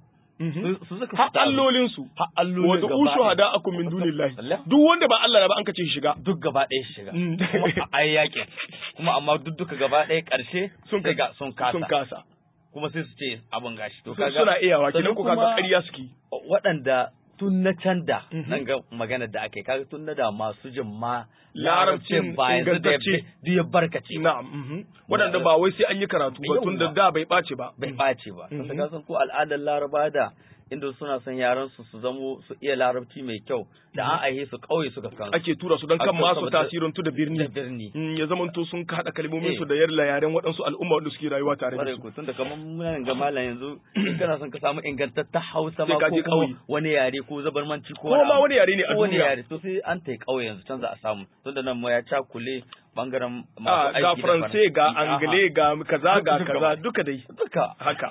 Su suka
har allolin su
har allolin
wanda ushu hada akum min dunillahi duk wanda ba Allah ba an kace shi shiga
duk gaba ɗaya shi shiga kuma a yakin kuma amma duk duka gaba ɗaya ƙarshe sun ga sun kasa
sun kasa
kuma sai su ce abin gashi to
kaga suna iyawa kidan ku kaga ƙarya suke
waɗanda tun na can da nan ga magana da ake kaga tun na da masu jin ma
larabcin
ba yanzu da ya barkace
na'am waɗanda ba wai sai an yi karatu ba tun da da bai ɓace ba
bai ɓace ba tun da san ko al'adar laraba da inda suna son yaran su su zamo su iya larabci mai kyau da an aihe su kauye suka kan
ake tura su don kan masu tasirin tu da birni
da birni
ya zamanto sun haɗa kalmomin su da yarla yaren waɗansu al'umma wanda suke rayuwa tare da su
tun da kamar muna ga malam yanzu in kana son ka samu ingantaccen Hausa ma ko wani yare ko zabarmanci ko
wani ma wani yare ne a
wani
duniya
yare to sai an tai kauye yanzu can za a samu tun da nan ma ya cakule bangaren masu aiki
ga
da
faransai ga angle ga kaza ga kaza duka dai
duka
haka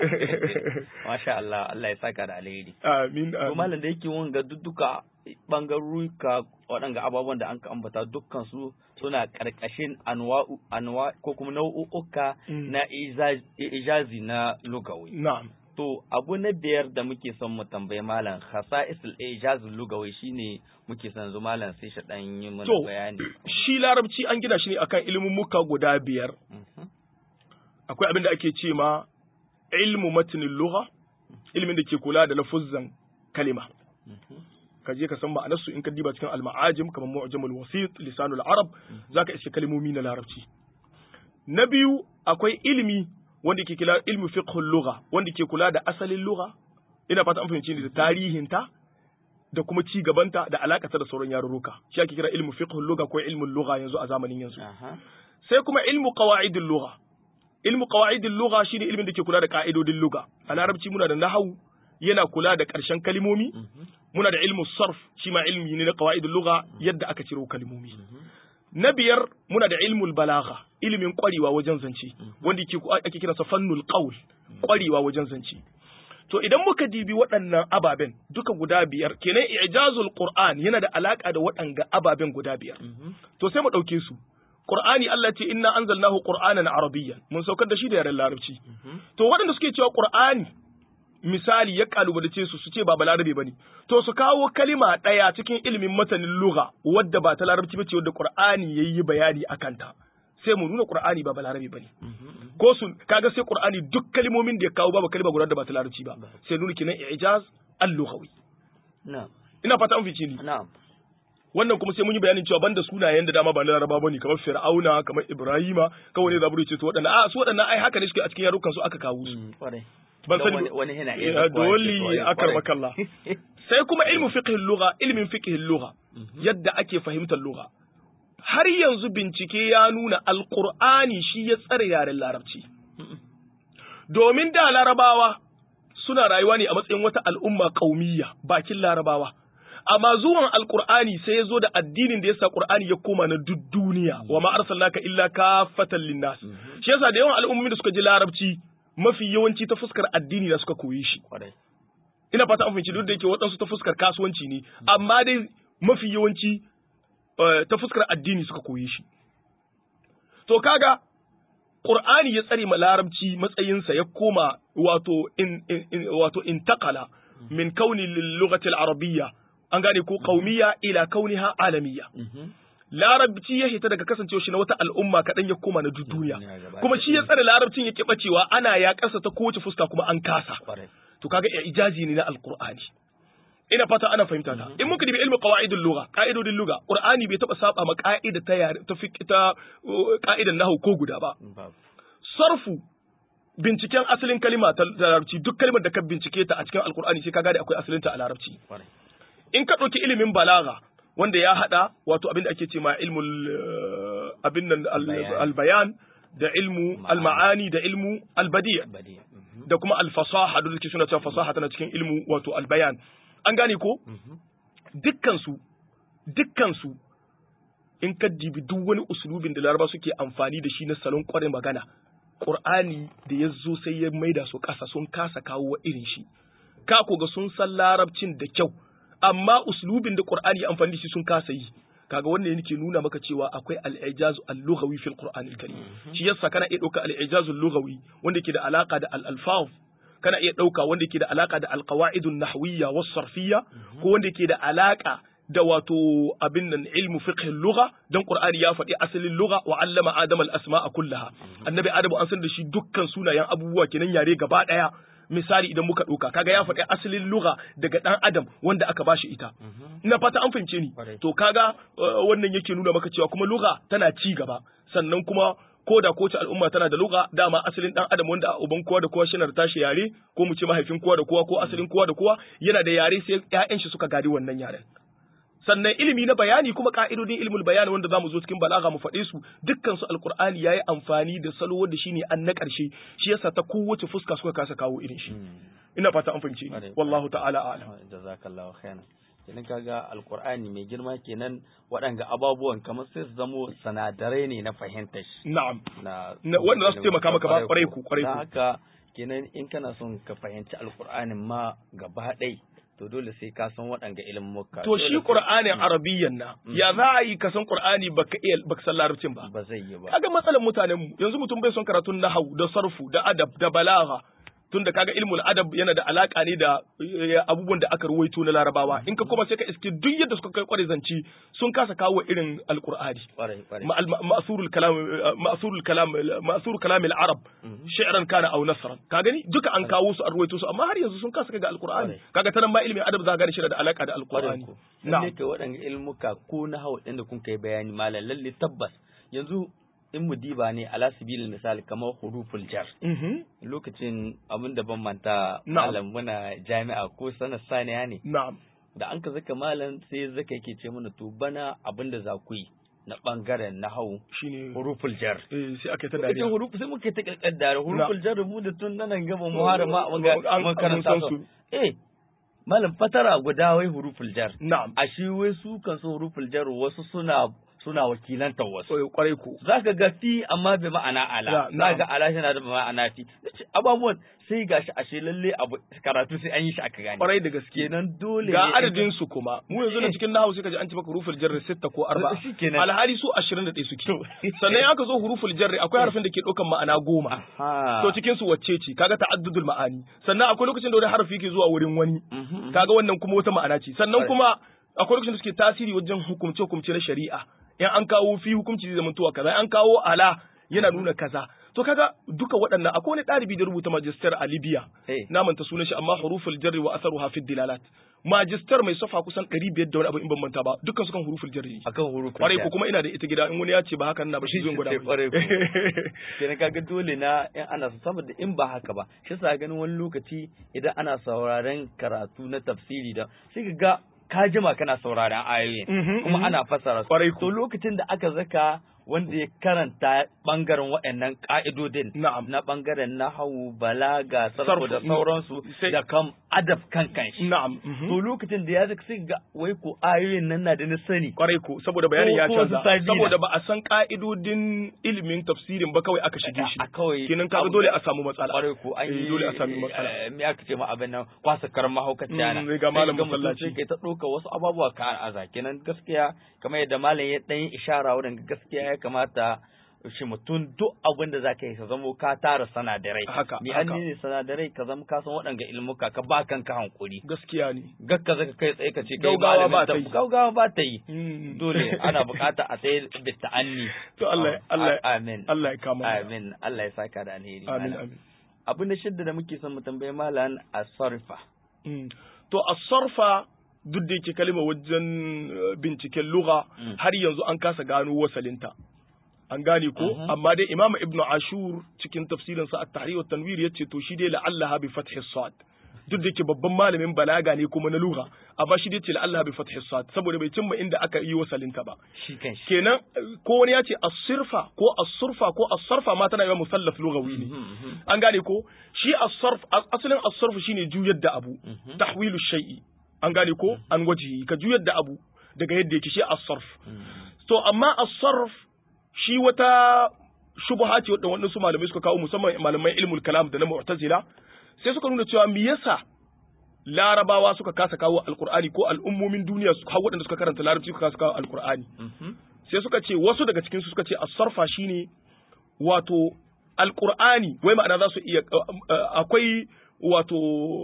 masha Allah Allah ya saka da alheri
amin
to
amin
malam da yake wanga duka bangaruka waɗanga ababen da an ka ambata dukkan su suna ƙarƙashin anwa'u anwa ko kuma nau'uka
Mm.
na iza- ijazi na lugawi
na'am
to abu na biyar da muke son mu tambayi malam khasa'isul ijazi lugawi shine muke son zu malam sai shi dan yi mana
To,
bayani
shi larabci an gina shi ne akan ilimin muka guda biyar
Mhm.
akwai abin da ake ce ma ilmu matinin lugha ilimin da ke kula da lafuzzan kalima
Mhm.
ka je ka san ma'anarsu in ka diba cikin al-ma'ajim kamar mu'jamul wasit lisanul arab zaka iske kalmomi na larabci na biyu akwai ilimi wanda ke kula ilmu fiqhul lugha wanda ke kula da asalin lugha ina fata an fahimci ni da tarihinta da kuma ci gabanta da alakata da sauran yarurruka shi ake kira ilmu fiqhul lugha ko ilmul lugha yanzu a zamanin yanzu
Aha.
sai kuma ilmu qawaidul lugha ilmu qawaidul lugha shine ilmin da ke kula da ka'idodin lugha a larabci muna da nahwu yana kula da ƙarshen kalimomi muna da ilmu sarf shi ma ilmi ne na qawaidul lugha yadda aka ciro kalimomi na biyar muna da ilmul balagha ilimin kwarewa wajen zance wanda ake kiransa fannul qaul kwarewa wajen zance to idan muka dibi waɗannan ababen duka guda biyar kenan ijazul qur'an yana da alaka da waɗanga ababen guda biyar to sai mu ɗauke su qur'ani Allah ce inna anzalnahu qur'anan arabiyyan mun saukar da shi da yaren larabci to waɗanda suke cewa qur'ani misali ya kalubalace su su ce ba balarabe bane to su kawo kalima ɗaya cikin ilimin matanin lugha wadda ba ta larabci bace wadda qur'ani yayi bayani akan ta sai mu nuna qur'ani ba balarabe bane ko su kaga sai qur'ani duk kalimomin da ya kawo babu kalima guda da ba ta larabci ba sai nuna kinan ijaz al-lughawi
na'am
ina fata an fice ni
na'am
wannan kuma sai mun yi bayanin cewa banda sunayen da dama ba na laraba bane kamar fir'auna kamar ibrahima kawai ne zaburi ce to waɗannan a su waɗannan ai haka ne suke a cikin yarukan su aka kawo su ban sani
wani yana
iya dole akar makalla sai kuma ilmu fiqh lugha ilmin fiqh lugha yadda ake fahimtar lugha har yanzu bincike ya nuna alqur'ani shi ya tsare yaren larabci domin da larabawa suna rayuwa ne a matsayin wata al'umma qaumiyya bakin larabawa amma zuwan alqur'ani sai ya zo da addinin da yasa qur'ani ya koma na duk duniya wa ma arsalnaka illa kafatan linnas shi yasa da yawan al'ummomi da suka ji larabci mafi yawanci ta fuskar addini da suka koyi shi. Ina fata an fahimci duk da yake waɗansu ta fuskar kasuwanci ne, amma dai mafi yawanci ta fuskar addini suka koyi shi. To kaga Qur'ani ya tsare ma larabci matsayinsa ya koma wato in, in, wato intakala min kauni lughati al-arabiyya an gane ko qaumiyya ila kauniha alamiyya. larabci ya hita daga kasancewa shi na wata al'umma kaɗan ya koma na duk duniya kuma shi ya tsare larabcin ya kiɓa cewa ana ya ƙasa ta kowace fuska kuma an kasa to kaga ijazi ne na alqur'ani ina fata ana fahimta ta in muka dibi ilmi qawaidul lugha qa'idodin lugha qur'ani bai taba saba ma qa'ida ta yare ta fiqh ta qa'idan nahwu ko guda ba sarfu binciken asalin kalima ta larabci duk kalimar da ka bincike ta a cikin alqur'ani sai ka gane akwai asalin ta a larabci in ka ɗauki ilimin balaga wanda ya hada wato abin da ake ce ma ilmul abin nan albayan da ilmu alma'ani da ilmu albadi da kuma alfasaha da ke suna cewa fasaha tana cikin ilmu wato albayan an gane ko dukkan su dukkan su in ka dibi duk wani usulubin da laraba suke amfani da shi na salon kwarin magana qur'ani da ya zo sai ya maida su kasa sun kasa kawo wa irin shi ka ga sun san larabcin da kyau amma uslubin da Qur'ani ya amfani da shi sun kasa yi kaga wannan yake nuna maka cewa akwai al-ijaz al-lughawi fil Qur'an al-Karim shi yasa kana iya dauka al-ijaz al-lughawi wanda yake da alaka da al-alfaz kana iya dauka wanda yake da alaka da al-qawaid an-nahwiyya was-sarfiyya ko wanda yake da alaka da wato abin nan ilmu fiqh al-lugha dan Qur'ani ya faɗi asalin lugha wa allama adama al-asma'a kullaha annabi adamu an san da shi dukkan sunayen abubuwa kenan yare gaba daya misali idan muka ɗauka kaga ya faɗi asalin lugha daga ɗan adam wanda aka bashi ita ina fata an fahimce ni to kaga wannan yake nuna maka cewa kuma lugha tana ci gaba sannan kuma ko da kowace al'umma tana da lugha dama asalin ɗan adam wanda a uban kowa da kowa shi na da tashi yare ko mu ce mahaifin kowa da kowa ko asalin kowa da kowa yana da yare sai ƴaƴan shi suka gadi wannan yaren sannan ilimi na bayani kuma ka'idodin ilmul bayani wanda zamu zo cikin balaga mu faɗe su dukkan su alqur'ani yayi amfani da salo wanda shine an na ƙarshe shi yasa ta kowace fuska suka kasa kawo irin shi ina fata an fahimce ni wallahu ta'ala a'lam
jazakallahu khairan kenan kaga alqur'ani mai girma kenan waɗanga ababuwan kamar sai su zamo sanadarai ne na fahimtar shi
na'am
na
wanda za su taimaka maka ba kwarai ku kwarai ku
haka kenan in kana son ka fahimci alqur'anin ma gaba ɗaya to dole sai ka san waɗanga ilmuka.
To shi Qur'anin Arabiyyan na ya za a yi ka san Qur'ani baka iya baka san Larabcin ba.
Ba zai yi ba.
Kaga matsalar mutanen mu yanzu mutum bai son karatun nahwu da sarfu da adab da balagha tunda kaga ilmul adab yana da alaka ne da abubuwan da aka ruwaito na larabawa in ka kuma sai ka iske duk yadda suka kai kware zanci sun kasa kawo irin alqur'ani ma'surul kalam ma'surul kalam ma'surul kalam al-arab shi'ran kana aw nasran ka gani duka an kawo su an ruwaito su amma har yanzu sun kasa kaga alqur'ani kaga tanan ma ilmin adab za ga shi da alaka da alqur'ani
na'am ne kai waɗanda ilmuka ko na hawa din da kun kai bayani malam lalle tabbas yanzu in mu diba ne ala sabilil misali kamar huruful jar lokacin abin da ban manta malam muna jami'a ko sanar saniya ne
na'am
da an ka zaka malam sai zaka yake ce mana to bana abin da za ku yi na bangaren nahau
shine
huruful jar
eh sai aka yi ta
Lokacin
dariya
hurufu sai muka yi ta kaddara huruful jar mu da tun nan gaba mu har ma mun
An-
ga
an-
mun karanta
mun san
su
su.
eh malam fatara guda wai huruful jar
na'am
a shi wai su kan su huruful jar wasu suna suna wakilantar wasu
Eh, kwarai ko
za ka ga fi amma bai ma'ana ala
Ya,
za
na'am.
ga ala shi na da ma'ana fi Nace, abubuwan sai gashi ashe lalle abu karatu sai an yi shi aka gane
kwarai da gaske
kenan dole
ga
ne
adadin su kuma mu yanzu na cikin nahawu sai ka ji an ci maka huruful jarri sitta ko arba'a
Shi kenan.
alhali su 21 suke sannan in aka zo huruful jarri akwai harfin da ke ɗaukan ma'ana goma
ha
to cikin su wacce ce kaga ta'addudul ma'ani sannan akwai lokacin da wani harfi ke zuwa wurin wani
Mhm.
kaga wannan kuma wata ma'ana ce sannan
Right.
kuma akwai lokacin da suke tasiri wajen hukumce hukumce na shari'a in an kawo fi hukunci zai zamantowa kaza an kawo ala yana nuna kaza to kaga duka waɗannan akwai wani ɗalibi da rubuta magister a Libya
Eh.
na manta sunan shi amma huruful jarri wa asaruha fi dilalat magister mai safa kusan 500 da wani abu in ban manta ba dukkan su kan huruful jarri
akan huruful
kwarai
jar
ko kuma ina da ita gida in wani ya ce ba hakan na ba shi zan gwada
Sai
mai.
kwarai ko. kenan kaga dole na in ana so saboda in ba haka ba shi sa ganin wani lokaci idan ana sauraren karatu na tafsiri da sai ka ga ka jima kana sauraren ayoyin
Mhm,
kuma
mhm.
ana fassara su
Kwarai ko.
to lokacin da aka zaka wanda ya karanta bangaren waɗannan ka'idodin
Na'am.
na bangaren nahawu balaga sarfu da
Sarfu,
sauransu
sai-
da kam adab kan kanshi
na'am mhm.
to lokacin da ya zaka sai ga wai ko ayoyin nan na da na sani
kwarai ko saboda bayanin ya
Ko- ko
canza
su sabina.
saboda ba a san ka'idodin ilimin tafsirin ba kawai aka shige shi
a kawai
kenan kaga dole a samu matsala
kwarai ko an
Eh,
yi
dole a sami matsala
eh, me aka ce ma abin nan kwasa karan mahaukaciya na
Mm, ga malam
Sai ka ga mutum
masallaci.
sai kai ta ɗauka wasu ababuwa ka aza kenan gaskiya kamar yadda malam ya ɗan yi ishara wurin gaskiya ya kamata shi mutum duk abin da zaka yi ka zamo ka tara sanadarai
Haka,
mi
haka.
an ne sanadarai ka zama ka san waɗanga ilmuka ka ba kanka hankuri
gaskiya ne
gakka zaka kai tsaye ka ce kai
Gaugawa
malamin
ba ta
ta-
yi.
gaugawa ba ta yi
Mm.
dole ana bukata a tsaye da ta'anni
To Allah- Allah-
amin
Allah ya kama mana.
amin Allah ya saka da alheri
amin
malam.
amin
abin da shidda da muke son mu tambaye malam a sarfa
Mm. to as-sarfa duk da yake kalma wajen eh, binciken lugha
Mm.
har yanzu an kasa gano wasalinta an gane ko
Mhm.
amma dai imam ibnu ashur cikin tafsirin sa at-tahrir wa tanwir yace to shi dai la'allaha bi fathi sad duk da yake babban malamin balaga ne kuma na lugha amma shi dai ce la'allaha bi fathi sad saboda bai cimma inda aka yi wasalinta ba
shi kan shi
kenan eh, ko wani ya ce as-sirfa ko as-surfa ko as-sarfa ma tana yawan musallaf lughawi ne an gane ko shi as-sarf as- asalin as-sarf shine juyar da abu
Mhm.
tahwilu shay'i an gane ko an wajihi ka juyar da abu daga yadda yake shi as-sarf to amma as-sarf shi wata shubha ce wadda wannan su malamai suka kawo musamman malaman ilmul kalam da na mu'tazila sai suka nuna cewa me yasa larabawa suka kasa kawo alqur'ani ko al'ummomin duniya su har waɗanda suka karanta larabci suka kasa kawo alqur'ani sai suka ce wasu daga cikin su suka ce as-sarfa shine wato alqur'ani wai ma'ana za su iya akwai wato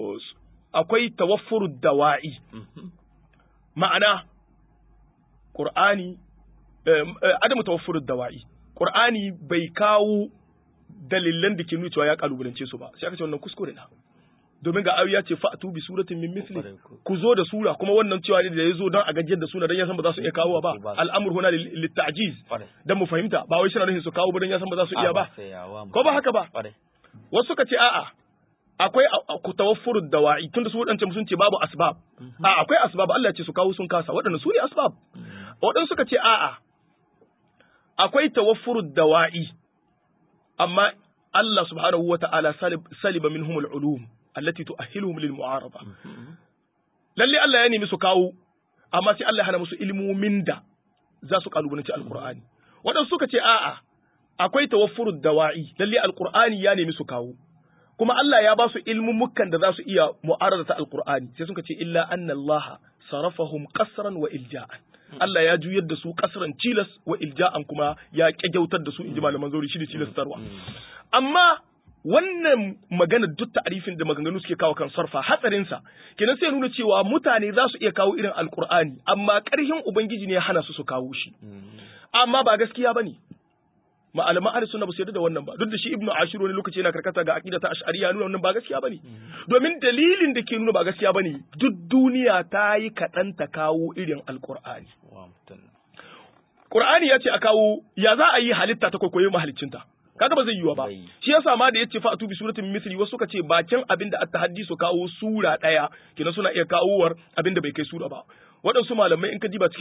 akwai tawaffurud dawa'i ma'ana qur'ani adamu tawaffurud dawa'i qur'ani bai kawo dalilan da ke nuna cewa ya kalubalance su ba sai aka ce wannan kuskure na domin ga ayoyi ya ce fa'tu bi suratin min misli ku zo da sura kuma wannan cewa ne da ya zo don a gajiyar da suna don ya san ba za su iya kawo ba al'amur huna litta'jiz dan mu fahimta ba wai suna nufin su kawo ba don ya san ba za su iya ba ko ba haka ba wasu suka ce a'a akwai ku tawaffurud dawa'i tunda su wadancan sun ce babu asbab a akwai asbab Allah ya ce su kawo sun kasa waɗannan su ne asbab waɗansu suka ce a'a akwai tawaffurud dawa'i amma Allah subhanahu wa ta'ala saliba minhum al-ulum allati tu'ahhiluhum lil mu'arada lalle Allah ya nemi su kawo amma sai Allah ya hana musu ilmomin da za su kalubalanci alqur'ani waɗansu suka ce a'a akwai tawaffurud dawa'i lalle alqur'ani ya nemi su kawo kuma Allah ya ba su ilmummukan da za su iya mu'aradata alqur'ani sai suka ce illa anna Allah sarafahum qasran wa ilja'an Allah ya juyar da su kasran cilas wa ilja'an kuma ya kyautar da su inji malaman zauri shi da cilastarwa amma wannan magana duk ta'arifin da maganganu suke kawo kan sarfa hatsarin sa kenan sai nuna cewa mutane za su iya kawo irin alqur'ani amma ƙarhin ubangiji ne ya hana su su kawo shi amma ba gaskiya bane malaman ahli sunna ba su yarda da wannan ba duk da shi ibnu ashir wani lokaci yana karkata ga aqida ta ash'ariyya nuna wannan ba gaskiya bane domin dalilin da ke nuna ba gaskiya bane duk duniya ta yi kaɗan ta kawo irin alqur'ani qur'ani ya ce a kawo ya za a yi halitta ta kwaikwayo mahaliccinta kaga ba zai yiwa ba shi yasa ma da yace fa atubi suratin misli wasu suka ce bakin abin da at-tahaddi su kawo sura daya kina suna iya kawowar abin da bai kai sura ba waɗansu malamai in ka diba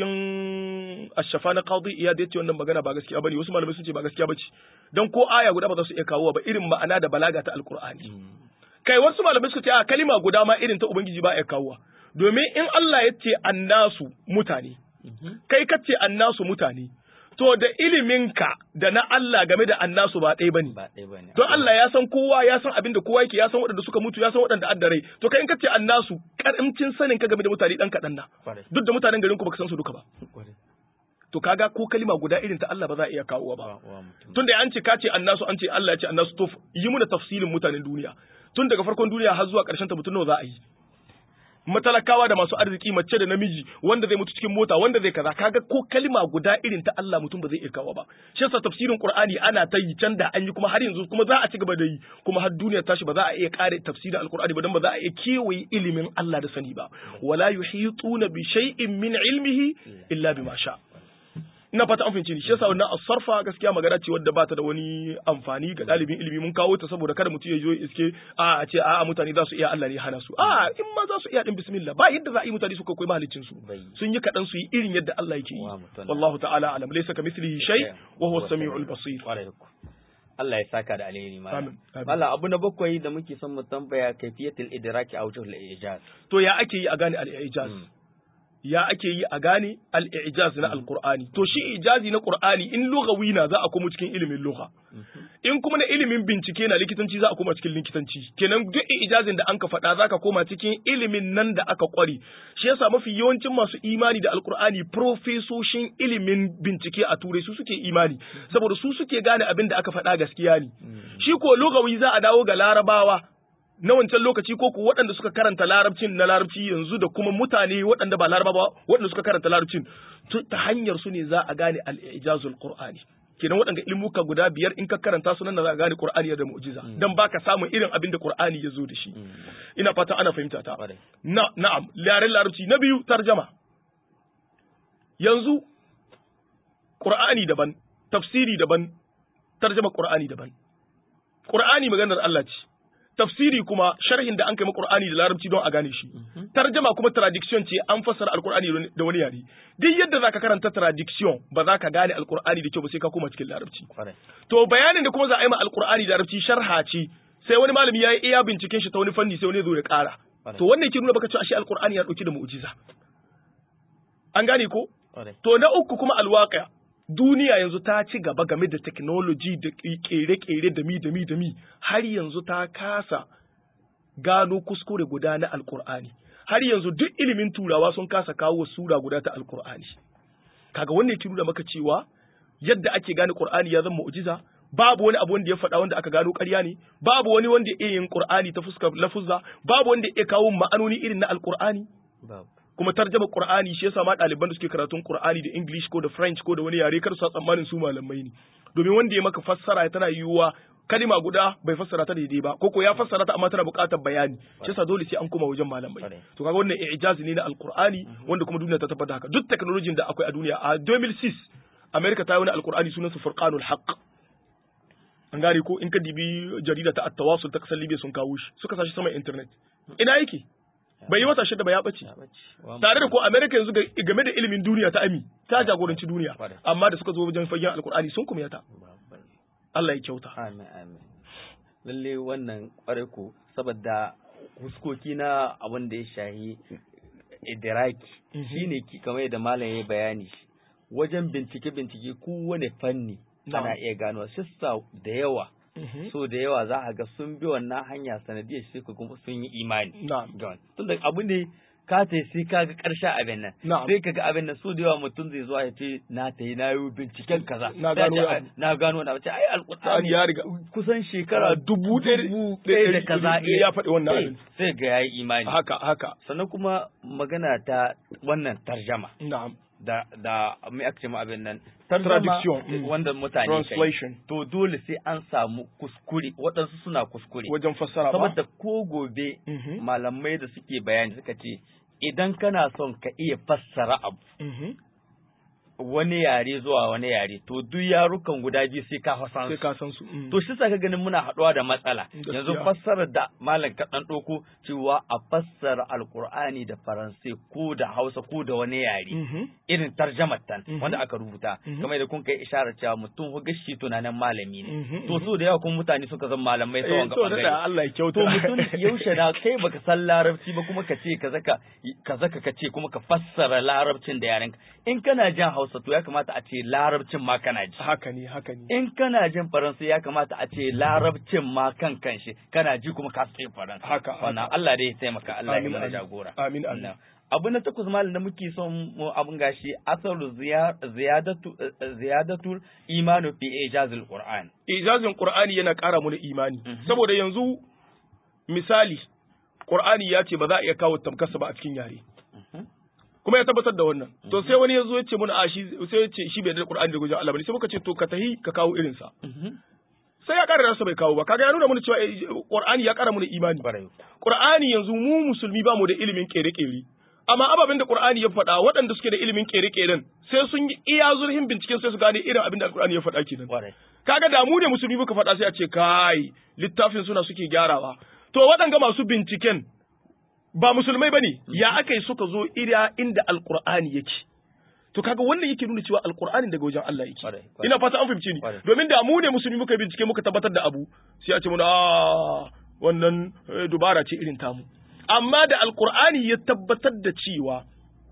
cikin ashafa na qadi iya da yace wannan magana ba gaskiya bane wasu malamai sun ce ba gaskiya bace dan ko aya guda ba za su iya kawo ba irin ma'ana da balaga ta alqur'ani kai wasu malamai suka ce a kalima guda ma irin ta ubangiji ba ya kawo domin in Allah ya ce annasu mutane kai ka ce annasu mutane to da iliminka da na Allah game da annasu ba ɗaya bane
ba ɗaya bane
don Allah ya san kowa ya san abin da kowa yake ya san waɗanda suka mutu ya san waɗanda adda rai to kai in ka ce annasu karamcin sanin ka game da mutane dan kaɗan na
Kwarai.
duk da mutanen garin ku baka san su duka ba
Kwarai.
to kaga ko kalima guda irin ta Allah ba za a iya kawowa ba
Wa- wa mutum.
tunda an ce ka ce annasu an ce Allah ya ce annasu to yi muna tafsilin mutanen duniya tun daga farkon duniya har zuwa ƙarshen ta mutum nawa za a yi matalakawa da masu arziki mace da namiji wanda zai mutu cikin mota wanda zai kaza kaga ko kalima guda irin ta Allah mutum ba zai iya kawo ba shi yasa tafsirin Qur'ani ana ta yi can da an yi kuma har yanzu kuma za a ci gaba da yi kuma har duniya tashi ba za a iya kare tafsirin Al-Qur'ani ba dan ba za a iya kewaye ilimin Allah da sani ba wala yuhituna bi shay'in min ilmihi illa bima sha ina fata an fahimci ni shi yasa wannan asarfa gaskiya magana ce wadda ba ta da wani amfani ga dalibin ilimi mun kawo ta saboda kada mutum ya zo ya iske a a ce a mutane za su iya Allah ne ya hana su a in ma za su iya din bismillah ba yadda za a yi mutane su koyi mahalicin su
Bai.
sun yi kadan su yi irin yadda Allah yake yi
Wa mutum.
wallahu ta'ala alam laysa kamithlihi shay wa huwa as-sami'ul basir
Kwarai ku. Allah ya saka da alheri malam.
Amin, amin.
Malam abu na bakwai da muke son mu tambaya kaifiyatul idraki a wujuhul ijaz.
to ya ake yi a gane al-i'jaz
Mm.
ya ake yi a gane al-i'jaz na al-qur'ani to shi ijazi na qur'ani in lughawi na za a komo cikin ilimin lugha in kuma na ilimin bincike na likitanci za a koma cikin likitanci kenan duk ijazin da an ka faɗa za ka koma cikin ilimin nan da aka kware shi yasa mafi yawancin masu imani da alkur'ani profesoshin ilimin bincike a turai su suke imani saboda su suke gane abin da aka faɗa gaskiya ne shi ko lugawi za a dawo ga larabawa na wancan lokaci ko ku waɗanda suka karanta larabcin na larabci yanzu da kuma mutane waɗanda ba laraba ba waɗanda suka karanta larabcin tu- ta hanyar su ne za a gane al-ijazul qur'ani kenan waɗanda ilmuka guda biyar in ka karanta su nan da za a gane qur'ani da mu'jiza dan baka samun irin abin da qur'ani ya zo da shi ina fata ana fahimta ta
Kwarai.
na na'am yaren larabci na biyu tarjama yanzu qur'ani daban tafsiri daban tarjama qur'ani daban qur'ani maganar Allah ce tafsiri kuma sharhin da an kai ma qur'ani da larabci don a gane shi tarjama kuma traduction ce an fassara alqur'ani da wani yare duk yadda zaka karanta traduction ba za ka gane alqur'ani da kyau ba sai ka koma cikin larabci
Kwarai.
to bayanin da kuma za a yi ma alqur'ani da larabci sharha ce sai wani malami ya yi iya binciken shi ta wani fanni sai wani ya zo ya ƙara to wannan ke nuna baka cewa ashe alqur'ani ya dauki da mu'jiza an gane ko
Kwarai.
To na uku kuma alwaƙa duniya yanzu ta ci gaba game da technology da ƙere-ƙere da mi da mi da mi har yanzu ta kasa gano kuskure guda na alkur'ani har yanzu duk ilimin turawa sun kasa kawo sura guda ta alkur'ani kaga wannan yake nuna maka cewa yadda ake gane qur'ani ya zama mu'jiza babu wani abu wanda ya faɗa wanda aka gano ƙarya ne babu wani wanda ya iya yin qur'ani ta fuskar lafuzza babu wanda ya iya kawo ma'anoni irin na alkur'ani
Babu.
kuma tarjama Qur'ani shi yasa ma ɗaliban da suke karatun Qur'ani da English ko da French ko da wani yare kar su sa tsammanin su malamai ne domin wanda ya maka fassara tana yiwuwa kalima guda bai fassara ta daidai ba ko ko ya fassara ta amma tana buƙatar bayani shi yasa dole sai an koma wajen malamai
Kwarai.
to kaga wannan i'jazi ne na Al-Qur'ani wanda kuma duniya ta tabbata haka duk technology da akwai a duniya a 2006 America ta yi wani Al-Qur'ani sunan su Furqanul Haqq an gane ko in ka dibi jarida ta At-Tawasul ta kasar Libya sun kawo shi suka sa shi sama internet ina yake bai yi wata shida ba ya ɓace
Ya bace. Wa
tare da ko America yanzu ga- game da ilimin duniya ta ami ta jagoranci duniya
Kwarai.
amma da suka zo wajen fagen alkur'ani sun kuma yata
Babu.
Allah ya kyauta
Amin amin. Lalle wannan kwarai ko saboda huskoki na abin da ya shahi idiraki
Mhm.
shine ki kamar yadda malam ya bayani wajen bincike bincike kowane fanni
Na'am.
ana iya gano sissa da yawa so da yawa za a ga sun bi wannan hanya sanadiyar shi ko kuma sun yi imani
Na'am.
ga wani tunda abu ne ka ta sai ka ga karshen abin nan
Na'am.
sai ka ga abin nan so da yawa mutum zai zuwa ya ce na ta yi na yi binciken kaza
Na
Sai a
gano
ce,
wani
"Ai,
abu."
na gano wani abu ce ai alkur'ani
ya riga
kusan shekara
dubu ɗaya
dubu
da
ɗaya da
ɗari-
kaza
ɗari ya faɗi wannan
sai-
abin.
sai ga yayi imani
haka haka
sannan kuma magana ta wannan tarjama
na'am
da da mai ake ma abin nan
Traduction, mm.
wanda mutane kai
translation
to dole sai an samu kuskure waɗansu suna kuskure
wajen fassara ba
saboda ko gobe
Mhm.
malamai da suke bayani suka ce idan kana son ka iya fassara abu
Mhm.
wani yare zuwa wani yare to duk yarukan guda biyu sai ka fasan
sai ka san su mm.
to shi sa ka ganin muna haɗuwa da matsala
Gaskiya.
yanzu fassarar da malam ka dan ɗauko cewa a fassara alkur'ani da faransai ko da hausa ko da wani yare
Mhm.
irin tarjamar tan
Mhm.
wanda aka rubuta
Mhm.
kamar da kun kai isharar cewa mutum ko gashi tunanin malami ne
Mhm,
to
mhm.
so da yawa kun mutane suka zama malamai
Eh,
tsawon ga
to da
bangare
Allah ya kyauta
to mutum yaushe da kai baka san larabci ba kuma ka ce ka zaka ka zaka ka ce kuma ka fassara larabcin da yarenka in kana jin hausa to ya kamata a ce larabcin ma kana ji
haka ne haka ne
in kana jin faransa ya kamata a ce larabcin ma kan kanshi kana ji kuma ka tsaye faransa
Haka,
wannan
haka.
Allah dai ya taimaka Allah ya
Amin,
mana
amin.
jagora
Amin, amin.
Na. abu na takwas malam da muke son mu abun gashi asalu ziya- ziyadatu eh, ziyadatul imanu fi ijazil qur'an
ijazin Qur'ani yana ƙara mana imani
Mhm.
saboda yanzu misali Qur'ani ya ce ba za a iya kawo tamkarsa ba a cikin yare kuma ya tabbatar da wannan to sai wani ya zo ya ce mana a shi sai ya ce shi bai da Qur'ani da gujin Allah bane sai muka ce to ka tahi ka kawo irin sa sai ya ƙara rasa bai kawo ba kaga ya nuna mana cewa eh, Qur'ani ya ƙara mana imani
Barai.
Qur'ani yanzu mu musulmi ba mu da ilimin kere-kere amma ababen da Qur'ani ya faɗa waɗanda suke da ilimin kere-keren sai sun yi iya zurfin binciken sai su gane irin abin da Qur'ani ya faɗa kenan
Barai.
kaga da mu ne musulmi muka faɗa sai a ce kai littafin suna suke gyarawa to waɗanga masu binciken ba musulmai bane ya aka yi suka zo ira inda alqur'ani yake to kaga wannan yake nuna cewa alqur'ani daga wajen Allah yake
Kwarai, kwarai.
ina fata an fahimce ni
Kwarai.
domin da mu ne musulmi muka bincike muka tabbatar da abu sai a ce mun a wannan eh, dubara ce irin tamu amma da alqur'ani ya tabbatar da cewa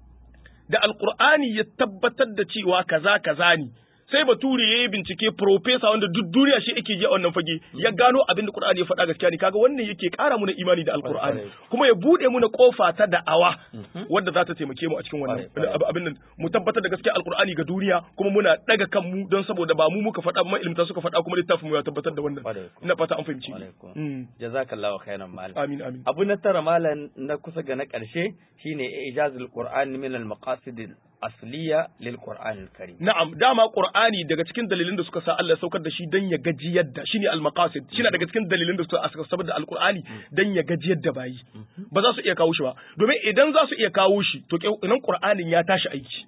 da alqur'ani ya tabbatar da cewa kaza kaza ne sai bature ya yi bincike profesa wanda duk duniya shi yake ji a wannan fage ya gano abin da qur'ani ya faɗa gaskiya ne kaga wannan yake ƙara muna imani da alqur'ani
Kwarai.
kuma ya bude muna kofa ta da'awa
Mhm.
wadda za ta taimake mu a cikin wannan
Kwarai, kwarai.
ab- abin nan mu tabbatar da gaskiya alqur'ani ga duniya kuma muna daga kanmu don saboda ba mu muka faɗa ba ilmta suka faɗa kuma littafin mu ya tabbatar da wannan
Kwarai.
ina fata an fahimci ni.
Alaikum.
Mm.
jazakallahu khairan malam
amin amin
abu na tara malam na kusa ga na ƙarshe shine ijazul qur'an min al maqasid al asliya lil qur'an al karim
Na'am, dama Qur'ani daga cikin dalilin da suka sa Allah ya saukar da shi dan ya gajiyar da shine al-maqasid. Shine daga cikin dalilin da suka sa saboda al-Qur'ani dan ya gajiyar da bayi. Ba za su iya kawo shi ba. Domin idan za su iya kawo shi, to idan Qur'anin ya tashi aiki.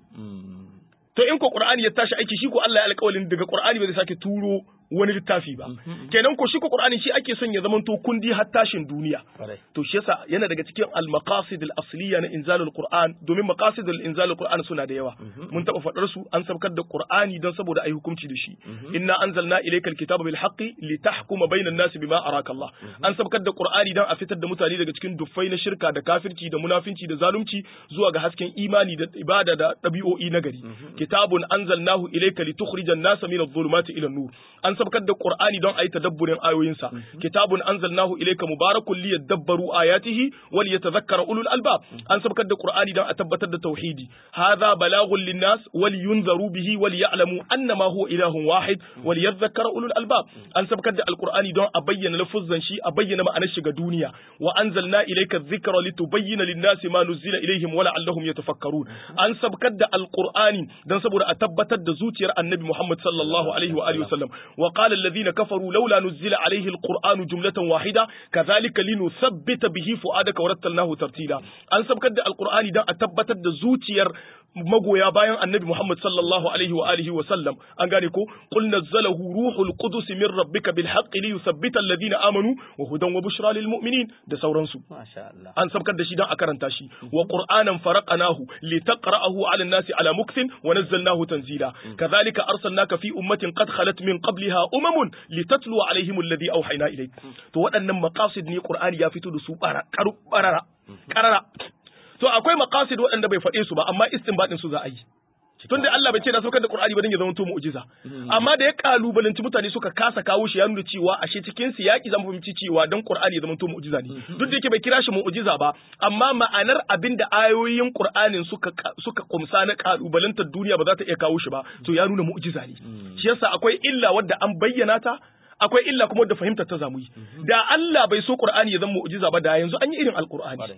To in ko Qur'ani ya tashi aiki shi ko Allah ya alƙawalin daga Qur'ani ba zai sake turo wani littafi ba. Kenan ko shi ko Qur'ani shi ake son ya zamanto kundi har tashin duniya.
Kwarai.
To shi yasa yana daga cikin al-maqasid al-asliya na inzalul Qur'an domin maqasid al-inzalul Qur'an suna da yawa. Mun taba faɗar su an sabkar da Qur'ani don saboda ayi hukunci da shi. Inna anzalna ilaykal kitaba bil haqqi litahkuma bainan nasi bima araka Allah. An sabkar da Qur'ani don a fitar da mutane daga cikin duffai na shirka da kafirci da munafinci da zalunci zuwa ga hasken imani da ibada da ɗabi'o'i na gari. Kitabun anzalnahu ilayka litukhrijan nasa min adh-dhulumati ila an-nur. An sabkar da Qur'ani don ayi tadabburin ayoyinsa. Kitabun anzalnahu ilayka mubarakun liyadabbaru ayatihi wa liyatadhakkara ulul albab. An sabkar da Qur'ani don a tabbatar da tauhidi. Hadha balagun lin-nas wa liyunzaru bihi wa liya'lamu annama huwa ilahun wahid wa liyadhakkara ulul albab. An sabkar da Al-Qur'ani don a bayyana lafuzzan shi, a bayyana ma'anar shi ga duniya. Wa anzalna ilayka adh-dhikra litubayyana lin-nasi ma nuzila ilayhim wa la'allahum yatafakkarun. An sabkar da Al-Qur'ani don saboda a tabbatar da zuciyar Annabi Muhammad sallallahu alaihi wa alihi wasallam. Wa qala alladhina kafaru laula nuzila alaihi al-Qur'anu jumlatan wahida kadhalika linuthabbita bihi fu'adaka wa rattalnahu tartila. An sabkar da Al-Qur'ani don a tabbatar da zuciyar magoya bayan Annabi Muhammad sallallahu alaihi wa alihi wa sallam. An gane ko qul nazzalahu ruhul qudus min rabbika bil haqqi liyuthabbita alladhina amanu wa hudan wa bushra lil mu'minin da sauransu.
masha Allah
an sabkar da shi don a karanta shi wa qur'anan faraqnahu litaqra'ahu 'ala an-nasi 'ala mukthin wa nazzalnahu tanzila kadhalika arsalnaka fi ummatin qad khalat min qabliha umamun litatlu 'alayhim alladhi awhayna ilayk to waɗannan maqasid ne qur'ani ya fito da su bara karu barara karara to akwai maqasid waɗanda bai faɗe su ba amma istinbadin su za a yi tun da Allah bai ce na saukar da Qur'ani ba dan ya zama to mu'jiza amma da ya kalubalanci mutane suka kasa kawo shi ya nuna cewa ashe cikin su yaki zan fahimci cewa dan Qur'ani ya zama to mu'jiza ne duk da yake bai kira shi mu'jiza ba amma ma'anar abin da ayoyin Qur'anin suka suka kumsa na kalubalantar duniya ba za ta iya kawo shi ba to ya nuna mu'jiza ne shi yasa akwai illa wadda an bayyana ta akwai illa kuma da fahimtar ta zamu yi da Allah bai so Qur'ani ya zama mu'jiza ba da yanzu an yi irin Al-Qur'ani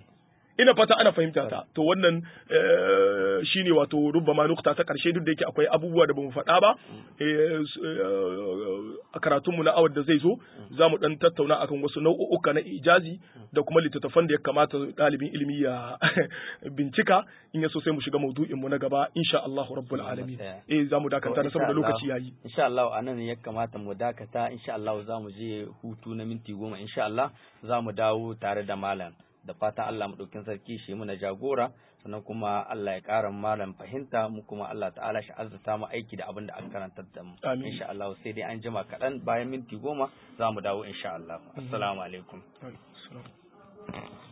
ina fata ana fahimta ta to wannan shine wato rubbama nukta ta karshe duk da yake akwai abubuwa da bamu faɗa ba a karatunmu na awar da zai zo za mu dan tattauna akan wasu nau'uka na ijazi da kuma littattafan da ya kamata ɗalibin ilimi ya bincika in ya so sai mu shiga maudu'in mu na gaba insha Allah rabbul alamin eh za mu dakata na saboda lokaci yayi
insha Allah anan ya kamata mu dakata insha Allah za mu je hutu na minti goma insha Allah za mu dawo tare da malam da fatan Allah maɗaukin sarki shi muna jagora sannan kuma Allah ya ƙara malam fahimta mu kuma Allah ta'ala shi arzuta mu aiki da abin da an karantar da mu insha Allah sai dai an jima kaɗan bayan minti goma za mu dawo insha Allah assalamu alaikum